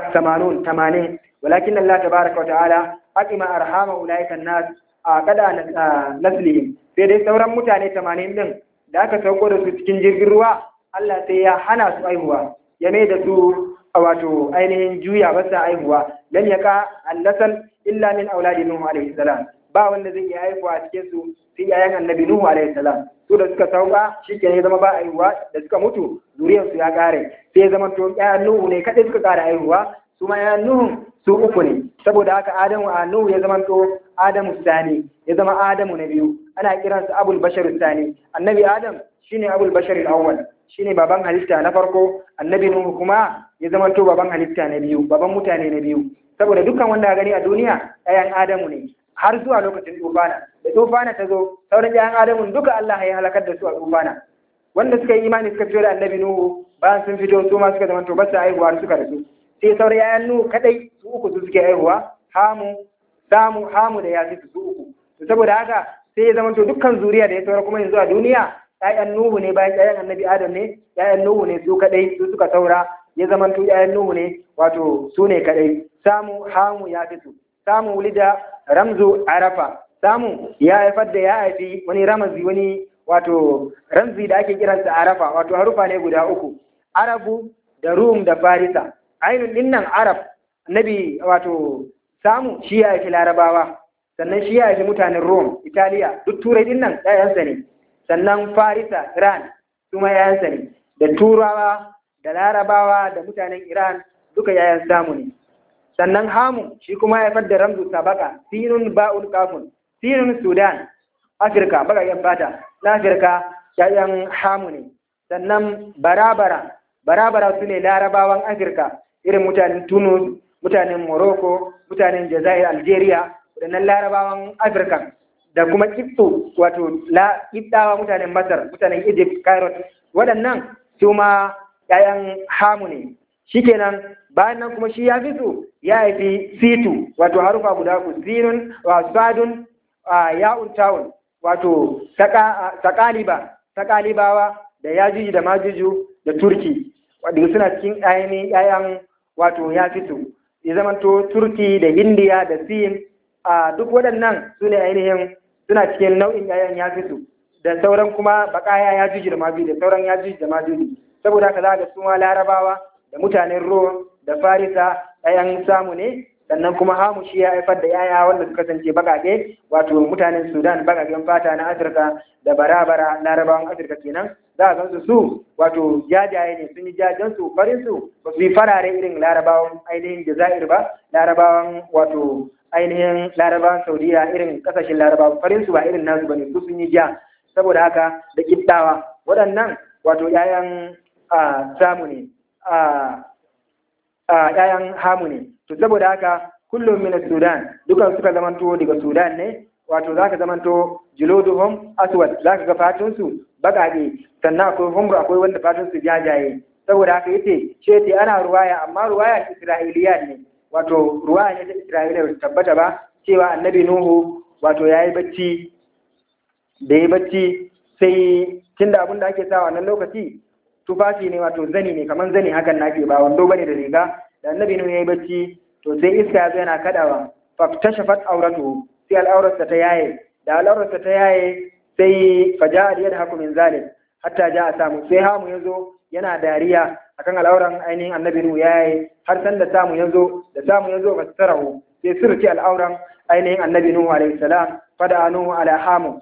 80 80 walakin Allah tabaaraka wa ta'ala aqima arhama ulaika an-nas a kada naslihim sai dai sauran mutane 80 din da aka sauko da su cikin jirgin ruwa Allah sai ya hana su aihuwa ya mai da su wato ainihin juya ba sa aihuwa lam yaka annasal illa min auladi nuhu alaihi salam ba wanda zai iya haihuwa a cikin su sai yayan annabi nuhu alaihi salam su da suka sauka shikenan ya zama ba aihuwa da suka mutu zuriyar su ya kare sai ya zama to yayan nuhu ne kadai suka kare aihuwa su ma yayan nuhu su uku ne saboda haka adamu a nuhu ya zama to adamu sani ya zama adamu na biyu ana kiransa abul bashar sani annabi adam shine abul bashar al-awwal shine baban halitta na farko annabi nuhu kuma ya zama to baban halitta na biyu baban mutane na biyu saboda dukkan wanda gani a duniya ɗayan adamu ne har zuwa lokacin tufana da tufana ta zo sauran ɗayan adamu duka Allah ya halakar da su a tufana wanda suka yi imani suka fito da annabi nuhu bayan sun fito su ma suka zama to basu aihuwa suka rasu sai sauran yayan nuhu kadai su uku su suke aihuwa hamu samu hamu da yafi su uku to saboda haka sai ya zama to dukkan zuriya da ya saura kuma yanzu a duniya ‘ya'yan Nuhu ne bayan ‘ya'yan annabi Adam ne, ‘ya'yan Nuhu ne su kaɗai su suka saura, ya zamanto ‘ya'yan Nuhu ne wato su ne kaɗai. Samu hamu ya fito, samu wulida ramzu arafa, samu ya haifar da ya haifi wani ramazi wani wato ramzi da ake kiransa arafa wato harufa ne guda uku arabu da rum da farisa ainun dinnan arab nabi wato samu shi ya haifi larabawa sannan shi ya haifi mutanen rom italiya duk turai dinnan yayansa ne sannan farisa iran su ma yayansa ne da turawa da larabawa da mutanen iran duka yayan samu ne sannan hamu shi kuma ya haifar da ramzu sabaka sinun ba'ul kafun sinun sudan afirka bagayen fata na afirka yayan hamu ne sannan barabara barabara su ne larabawan afirka irin mutanen tunus mutanen morocco mutanen jazair algeria waɗannan larabawan afirka da kuma kitso wato la kitsawa mutanen masar mutanen egypt cairo waɗannan su ma yayan hamu ne shikenan bayan nan kuma shi ya fi su ya haifi situ wato harufa guda ku sinun wa sadun ya'un tawun wato sakaliba sakalibawa da yajuji da majuju da turki wadda suna cikin ainihin yayan wato ya fito ya zamanto turki da indiya da sin a duk waɗannan su ne ainihin suna cikin nau'in yayan ya fito da sauran kuma bakaya ya juji da majuji da sauran ya juji da majuji saboda haka za ga su ma larabawa da mutanen rom da farisa yayan samu ne sannan kuma hamu shi ya haifar da yaya wanda suka kasance bagage wato mutanen sudan bagagen fata na afirka da barabara larabawan afirka kenan za a gansu su wato jajaye ne sun yi jajen su farin su ba su yi farare irin larabawan ainihin jazair ba larabawan wato ainihin larabawan saudiya irin kasashen larabawan farin su ba irin nasu bane su sun yi ja saboda haka da kiddawa waɗannan wato yayan samu ne yayan hamu ne to saboda haka kullum min sudan dukan suka zamanto daga sudan ne wato zaka zamanto juluduhum aswad zaka ga fatun su bagade sannan akwai humru akwai wanda fatun su jajaye saboda haka yace ce ce ana ruwaya amma ruwaya isra'iliya ne wato ruwaya ne ta isra'iliya ba tabbata ba cewa annabi nuhu wato yayi bacci da yayi bacci sai tunda abin da ake sa wannan lokaci tufafi ne wato zani ne kamar zani hakan nake ba wando bane da riga da annabi nuhu yayi bacci to sai iska ya zo yana kadawa faktashafat auratu sai al'aurarsa ta yaye da al'aurarsa ta yaye sai faja da yadda haku min zalim hatta ja a samu sai hamu ya zo yana dariya akan al'auran ainihin annabi nuhu yaye har san da samu ya zo da samu ya zo fasarahu sai sirci al'auran ainihin annabi nuhu alaihi salam fada nuhu ala hamu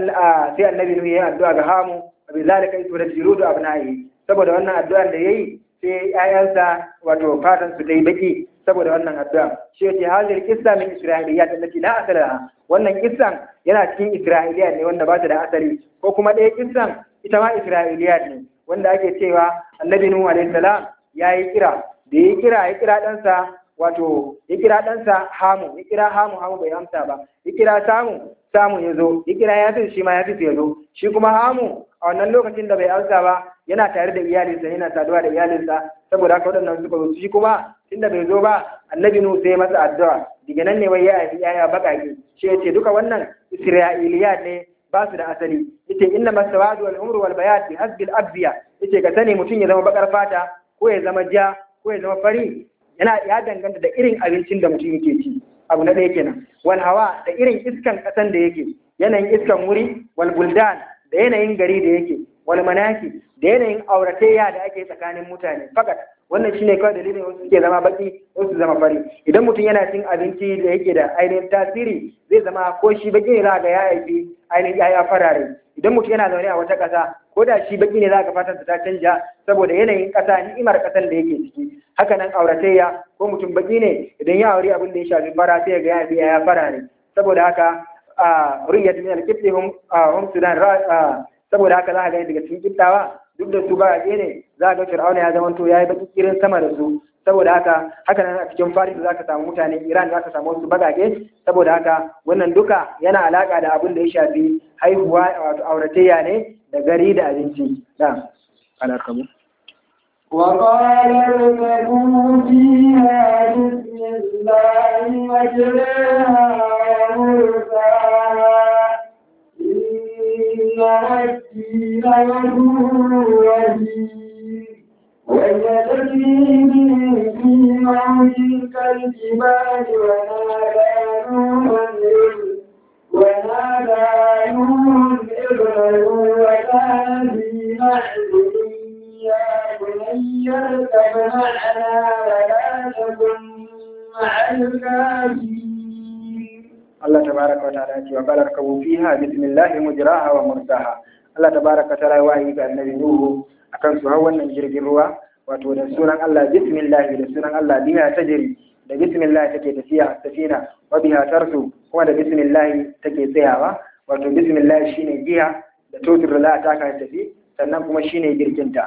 sai annabi nuhu ya yi addu'a ga hamu bi zalika isra jirudu abna'i saboda wannan addu'ar da yayi sai ƴaƴansa wato fatan su dai baki saboda wannan addu'a shi yace hazir qissa min isra'iliyat allati la asala laha wannan kissan yana cikin isra'iliyat ne wanda ba ta da asali ko kuma ɗaya kissan ita ma isra'iliyat ne wanda ake cewa annabi nuhu alaihi salam yayi kira da yayi kira ya kira ɗansa wato ya kira ɗansa hamu ya kira hamu hamu bai amsa ba ya kira samu samu ya zo ya kira ya shi ma ya ya zo shi kuma hamu a wannan lokacin da bai amsa ba yana tare da iyalinsa yana saduwa da iyalinsa saboda haka waɗannan suka zo shi kuma tunda bai zo ba annabi nu sai masa addu'a daga nan ne wai ya haifi yaya baƙaƙe shi yace duka wannan isra'iliyat ne ba su da asali yace inna masawadu wal umru wal bayad bi hasbil abdiya yace ka sani mutum ya zama bakar fata ko ya zama ja ko ya zama fari yana ya danganta da irin abincin da mutum yake ci abu na ɗaya kenan wal hawa da irin iskan ƙasan da yake yanayin iskan wuri wal buldan da yanayin gari da yake wal manaki da yanayin auratayya da ake tsakanin mutane fakat wannan shine kawai dalilin wasu suke zama baki wasu zama fari idan mutum yana cin abinci da yake da ainihin tasiri zai zama ko shi baki ne za ga ya haifi ainihin yaya farare idan mutum yana zaune a wata ƙasa ko da shi baki ne za ka fatan ta canja saboda yanayin ƙasa ni'imar ƙasan da yake ciki haka nan auratayya ko mutum baki ne idan ya aure abin da ya shafi fara sai ga ya haifi yaya farare saboda haka a riyad min al-qibli hum hum sudan saboda haka za ka gani daga cikin kibtawa duk da su ba ne za ga fir'auna ya zama to yayi baki kirin sama da su saboda haka haka nan a cikin faris za ka samu mutane iran za ka samu wasu bagage saboda haka wannan duka yana alaka da abin da ya shafi haihuwa wato auratayya ne da gari da abinci da alakamu وقال اركبوا فيها بسم الله مجريها ومرساها إن ربي لغفور رحيم وهي تجري بهم في موج كالجبال ونادى نوح ونادى نوح ابنه وكان في معزل يا بني اركب معنا ولا تكن مع الكافرين Allah tabaraka wa ta'ala ce wa qala rakabu fiha bismillahi mujraha wa mursaha Allah tabaraka wa ta'ala ya wahayi ga annabi Nuhu akan su hau wannan jirgin ruwa wato da sunan Allah bismillah da sunan Allah biha tajri da bismillah take tafiya safina wa biha tarsu kuma da bismillah take tsayawa wato bismillah shine giya da totur la ta ka tafi sannan kuma shine girkinta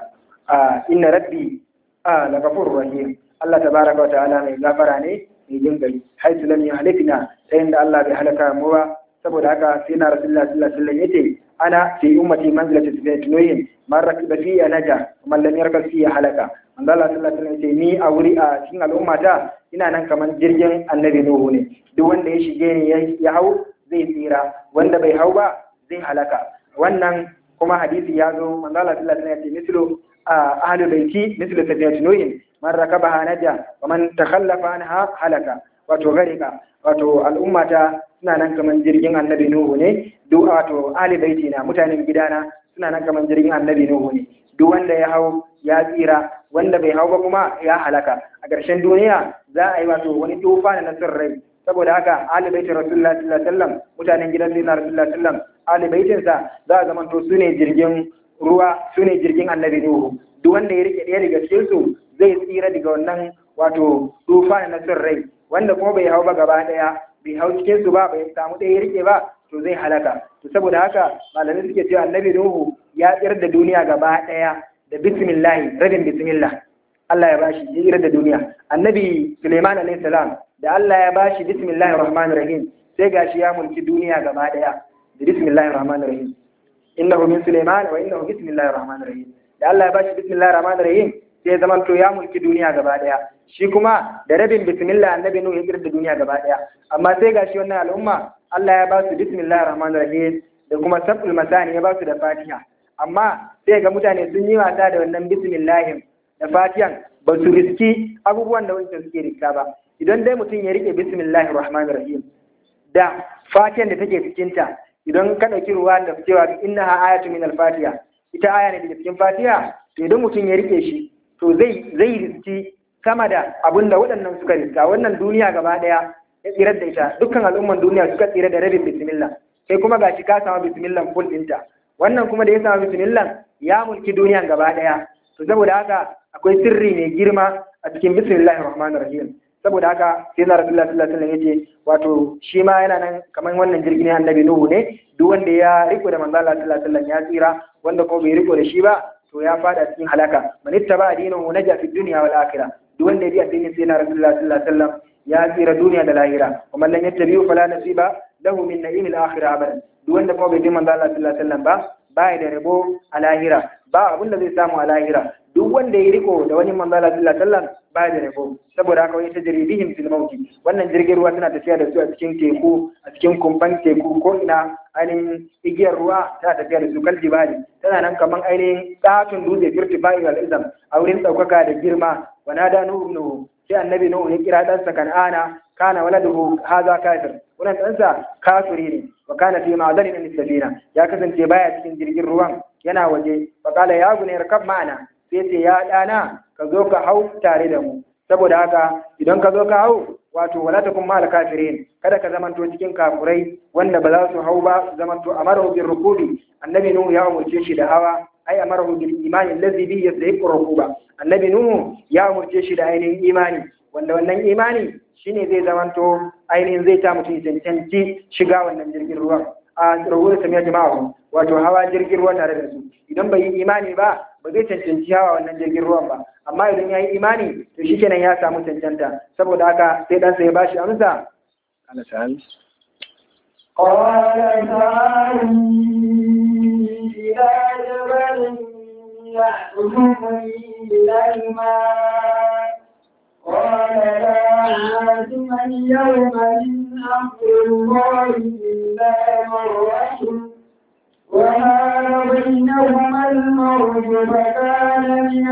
a inna rabbi a la ghafurur rahim Allah tabaraka wa ta'ala mai gafara ne mai jin gari haitu lam yuhlikna ta inda Allah bai halaka mu ba saboda haka sai na rasulullah sallallahu alaihi wasallam yace ana fi ummati manzilati sayyidin man rakiba fi naja man lam yarkab fi halaka manzo Allah sallallahu alaihi wasallam yace ni a wuri a cikin al'ummata ina nan kamar jirgin annabi nuhu ne duk wanda ya shige ni ya hau zai tsira wanda bai hau ba zai halaka wannan kuma hadisi ya zo manzo Allah sallallahu alaihi wasallam yace mislu ahlul baiti mislu sayyidin nuhin man rakabaha naja wa man takhallafa anha halaka wato garika wato al'ummata suna nan kaman jirgin annabi nuhu ne duk wato ali baiti na mutanen gidana suna nan kaman jirgin annabi nuhu ne duk wanda ya hau ya tsira wanda bai hau ba kuma ya halaka a ƙarshen duniya za a yi wato wani tufa na nasir rai saboda haka ali baiti rasulullah sallallahu alaihi wasallam mutanen gidan sayyidina rasulullah sallallahu alaihi wasallam ali baitinsa za a zamanto su ne jirgin ruwa su ne jirgin annabi nuhu duk wanda ya rike ɗaya daga cikin su zai tsira daga wannan wato tufa na nasir rai wanda kuma bai hau ba gaba ɗaya bai hau cikin su ba bai samu ɗaya ya rike ba to zai halaka to saboda haka malamai suke cewa annabi nuhu ya tsira da duniya gaba ɗaya da bismillah rabin bismillah Allah ya bashi ya tsira da duniya annabi Suleiman alayhi salam da Allah ya bashi bismillahir rahmanir rahim sai gashi ya mulki duniya gaba ɗaya da bismillahir rahmanir rahim innahu min Suleiman wa innahu bismillahir rahmanir rahim da Allah ya bashi bismillahir rahmanir rahim sai zaman to ya mulki duniya gaba daya shi kuma da rabin bismillah annabi nuhu ya kira da duniya gaba daya amma sai gashi wannan al'umma Allah ya ba su bismillahir rahmanir rahim da kuma sabul masani ya ba su da fatiha amma sai ga mutane sun yi wasa da wannan bismillahin da fatihan ba su riski abubuwan da wancan suke riska ba idan dai mutum ya rike bismillahir rahmanir rahim da fatihan da take cikinta idan ka ɗauki ruwa da cewa innaha ayatu min al-fatiha ita aya ne daga cikin fatiha to idan mutum ya rike shi to zai zai riski sama da abin da waɗannan suka riska wannan duniya gaba ɗaya ya tsirar da ita dukkan al'umman duniya suka tsira da rabin bismillah sai kuma gashi ka samu bismillah full ɗinta wannan kuma da ya samu bismillah ya mulki duniyan gaba ɗaya to saboda haka akwai sirri mai girma a cikin bismillahir rahmanir rahim saboda haka sai na rasulullah sallallahu alaihi wasallam yace wato shi ma yana nan kamar wannan jirgin annabi nuhu ne duk wanda ya riko da manzo Allah sallallahu alaihi wasallam ya tsira wanda kuma bai riko da shi ba to ya fada cikin halaka man ittaba dinahu naja fi dunya wal akhirah duk wanda ya bi addinin sai na rasulullah sallallahu alaihi wasallam ya tsira duniya da lahira kuma lam yattabi'u fala nasiba lahu min na'imil akhirah abadan duk wanda kuma bai bi manzo Allah sallallahu alaihi wasallam ba ba da rabo a lahira ba abin da zai samu a lahira duk wanda ya riko da wani manzo Allah sallallahu alaihi wasallam ba da rabo saboda haka wani tajribihim fil mauti wannan jirgin ruwa tana tafiya da su a cikin teku a cikin kumban teku ko ina ainihin igiyar ruwa tana tafiya da su kal jibali tana nan kaman ainihin tsatun dutse firtifai wal izam a wurin ɗaukaka da girma wa nada nuhu nuhu sai annabi nuhu ya kira ɗansa kan'ana kana waladuhu haza kafir wannan ɗansa kafiri ne wa kana fi ma'adanin min safina ya kasance baya cikin jirgin ruwan yana waje fa qala ya bunayya rakab ma'ana sai ce ya ɗana ka zo ka hau tare da mu saboda haka idan ka zo ka hau wato wala takun ma'al kafirin kada ka zamanto cikin kafurai wanda ba za su hau ba su zamanto amarahu bir rukubi annabi nuhu ya umurce shi da hawa ai amarahu bil imani allazi bi yastahiqu rukuba annabi nuhu ya umurce shi da ainihin imani wanda wannan imani shine zai zamanto ainihin zai ta mutum cancanci shiga wannan jirgin ruwan a rawar samiya jama'a wato hawa jirgin ruwa tare da su idan bai yi imani ba ba zai cancanci hawa wannan jirgin ruwan ba amma idan ya yi imani to shi kenan ya samu cancanta saboda haka sai ɗansa ya bashi amsa قال تعالي إلى جبل يحكمني إلى الماء قال لا عاصم اليوم من أمر الله إلا من رحم وما بينهما المرج فكان من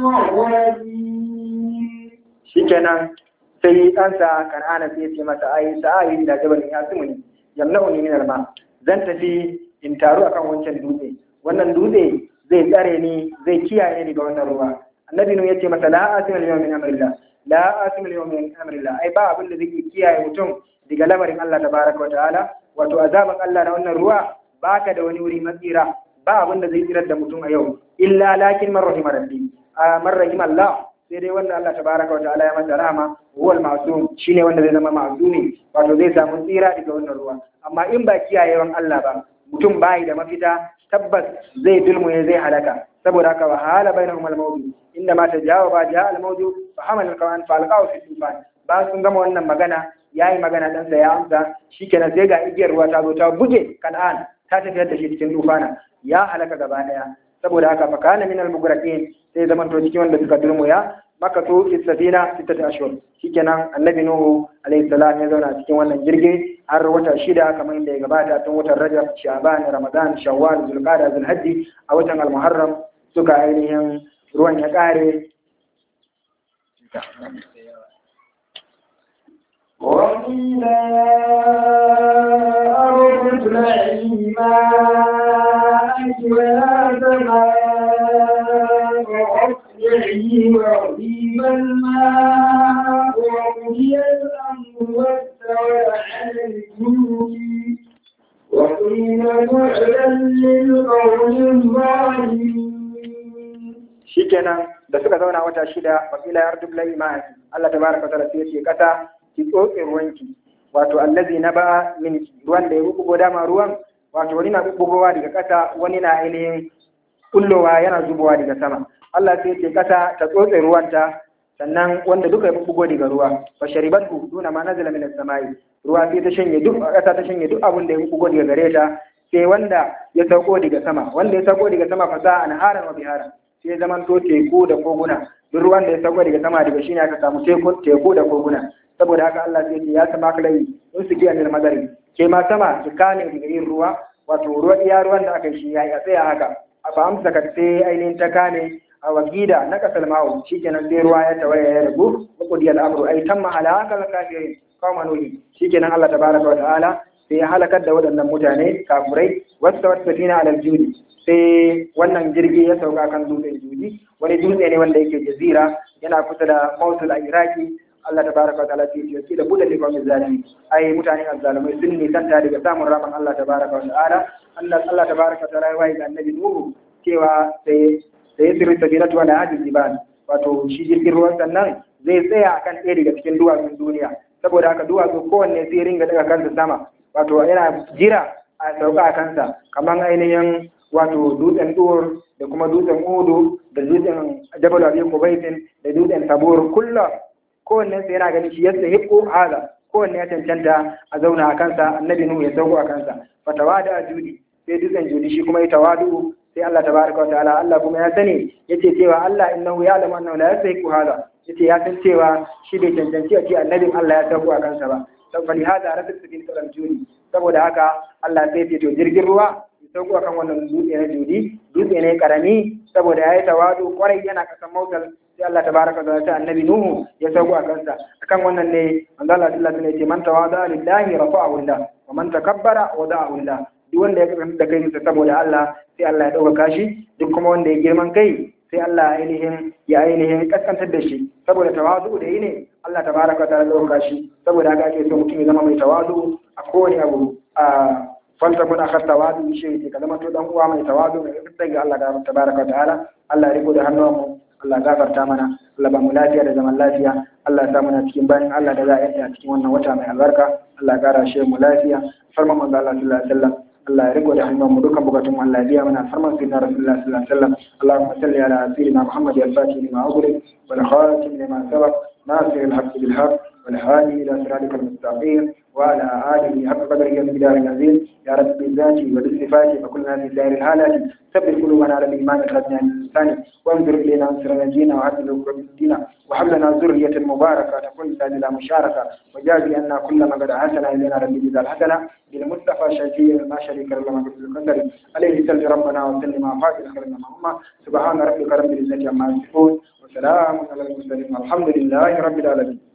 المغربين shikenan sai ɗansa kan'ana sai ce masa ai sa'ayi da jabalin ya sumuni yamna'uni min alma zan tafi in taru akan wancan dutse wannan dutse zai tsare ni zai kiyaye ni ga wannan ruwa annabi nu yace masa la asima al min amrillah la asima al min amrillah ai ba abin da zai kiyaye mutum daga lamarin Allah tabaraka wa ta'ala wato azaban Allah na wannan ruwa baka da wani wuri matsira ba abin da zai tsirar da mutum a yau illa lakin man rahima rabbi man rahima Allah sai dai wanda Allah tabaraka wa ta'ala ya masa rahama huwal ma'sum shine wanda zai zama ma'sumi wato zai samu tsira daga wannan ruwa amma in ba kiyayewan Allah ba mutum bai da mafita tabbas zai dulmuye zai halaka saboda haka wa hala bainahum al-mawdu inda ma tajawaba ja al-mawdu fa hamala al-qawan fa alqaw fi tufan ba sun gama wannan magana yayi magana dan sa ya amsa shikenan sai ga igiyar ruwa ta zo ta buge kan'an ta tafiyar da shi cikin tufana ya halaka gaba daya saboda haka fa kana min al-mugraqin sai zaman to cikin wanda suka dulmuya maka to fi safina sittati ashhur shikenan annabi nuhu alayhi salam ya zauna cikin wannan jirgi har wata shida kamar inda ya gabata tun watan rajab sha'ban ramadan shawwal zulqa'da zulhajji a watan al-muharram suka ainihin ruwan ya kare وقيل يا أرض ابلعي ماءك ويا سماء أقلعي وغيب الماء وقضي الأمر واستوى على الجود وقيل بعدا للقوم الظالمين shikenan da suka zauna wata shida wakila ya rdu lai ma Allah tabaraka wa ta'ala sai ya ce kasa ki tsotse ruwanki wato allazi na ba min ruwan da ya bugo dama ruwan wato wani na bugowa daga kasa wani na ainihin kullowa yana zubowa daga sama Allah sai ya ce kasa ta tsotse ruwanta sannan wanda duka ya bugo daga ruwa fa sharibatu duna ma nazala min as-samai ruwa sai ta shanye duk kasa ta shanye duk abin da ya bugo daga gare ta sai wanda ya sauko daga sama wanda ya sauko daga sama fa sa anharan wa biharan sai zaman to teku da koguna duk ruwan da ya sauko daga sama daga shine aka samu teku teku da koguna saboda haka Allah sai ya sama kalai in su giya ne madari ke ma sama ki kane daga yin ruwa wato ruwa iya ruwan da aka yi shi yayi a tsaya haka a fa amsa ka sai ainihin ta kane a wagida na kasal ma'u shikenan sai ruwa ya tawaya ya rabu qudi al-amru ay tamma halakal kafirin qawma nuhi shikenan Allah tabaraka wa ta'ala sai ya halakar da waɗannan mutane kafurai wasu wata safina alal judi sai wannan jirgi ya sauka kan dutsen judi wani dutse ne wanda yake jazira yana kusa da mausul a iraki Allah ta baraka wa ta'ala ce ce da buɗe ne kawai zalimi ai mutane azzalumai sun nisanta daga samun rahman Allah ta baraka wa ta'ala Allah Allah ta baraka wa ta'ala ya wayi ga annabi Nuhu cewa sai sai sirri sabinatu ala hadil jibal wato shi jirgin ruwan sannan zai tsaya akan ɗaya daga cikin duwatsun duniya saboda haka duwatsu kowanne sai ringa daga kansa sama wato yana jira a sauka a kansa kamar ainihin wato dutsen dur da kuma dutsen udu da dutsen jabal abi kubaitin da dutsen tabur kullum kowanne sai yana ganin shi yadda hibbu haza kowanne ya cancanta a zauna a kansa annabi nuhu ya sauko a kansa fatawada judi sai dutsen judi shi kuma ya tawadu sai Allah tabaraka wa ta'ala Allah kuma ya sani yace cewa Allah innahu ya'lamu annahu la yastahiqu haza yace ya san cewa shi bai cancanci a ce annabin Allah ya sauko a kansa ba saboda hada rasul sabil kalam judi saboda haka Allah sai ya to jirgin ruwa ya sauko akan wannan dutse na judi dutse ne karami saboda yayi tawadu kwarai yana kasan mautal sai Allah tabaraka wa ta'ala annabi nuhu ya sauko a kansa akan wannan ne manzo Allah sallallahu alaihi wasallam ya ce man tawada lillahi rafa'ahu Allah wa man takabbara wada'ahu Allah duk wanda ya kasance da kai saboda Allah sai Allah ya ɗaukaka shi duk kuma wanda ya girman kai sai Allah ainihin ya ainihin kaskantar da shi saboda tawazu da yi ne Allah tabaraka wa ta'ala ɗaukaka shi saboda haka ake so mutum ya zama mai tawazu a kowane abu a falta kun akhar tawazu shi ne ka zama to dan uwa mai tawazu mai kasance ga Allah tabaraka wa ta'ala Allah ya riko da hannuwanmu Allah gafarta mana Allah ba mu lafiya da zaman lafiya Allah ya sa muna cikin bayan Allah da za a yanta a cikin wannan wata mai albarka Allah ya kara shi mu lafiya farman manzo Allah sallallahu alaihi wasallam Allah ya riko da hannun mu dukkan bukatun Allah ya biya mana farman sayyidina Rasulullah sallallahu alaihi wasallam Allahumma salli ala sayyidina Muhammad al-Fatih lima ughliq wal khatim lima sabaq ناصر الحق بالحق والهادي الى صراطك المستقيم وعلى اله حق قدره ومقداره العظيم يا رب بالذات وبالصفات فكلنا في سائر الحالات ثبت قلوبنا على الايمان اخرجنا من الانسان وانظر الينا انصر نجينا وعدل دينا وهب لنا ذريه مباركه تكون سالنا مشاركه وجازي ان كل ما قد حسن الينا ربي جزا الحسنه بالمصطفى شفيع ما شريك له لما في القدر عليه صل ربنا وسلم وفاتح خيرنا اللهم سبحان ربك رب العزه عما يصفون وسلام على المرسلين والحمد لله رب العالمين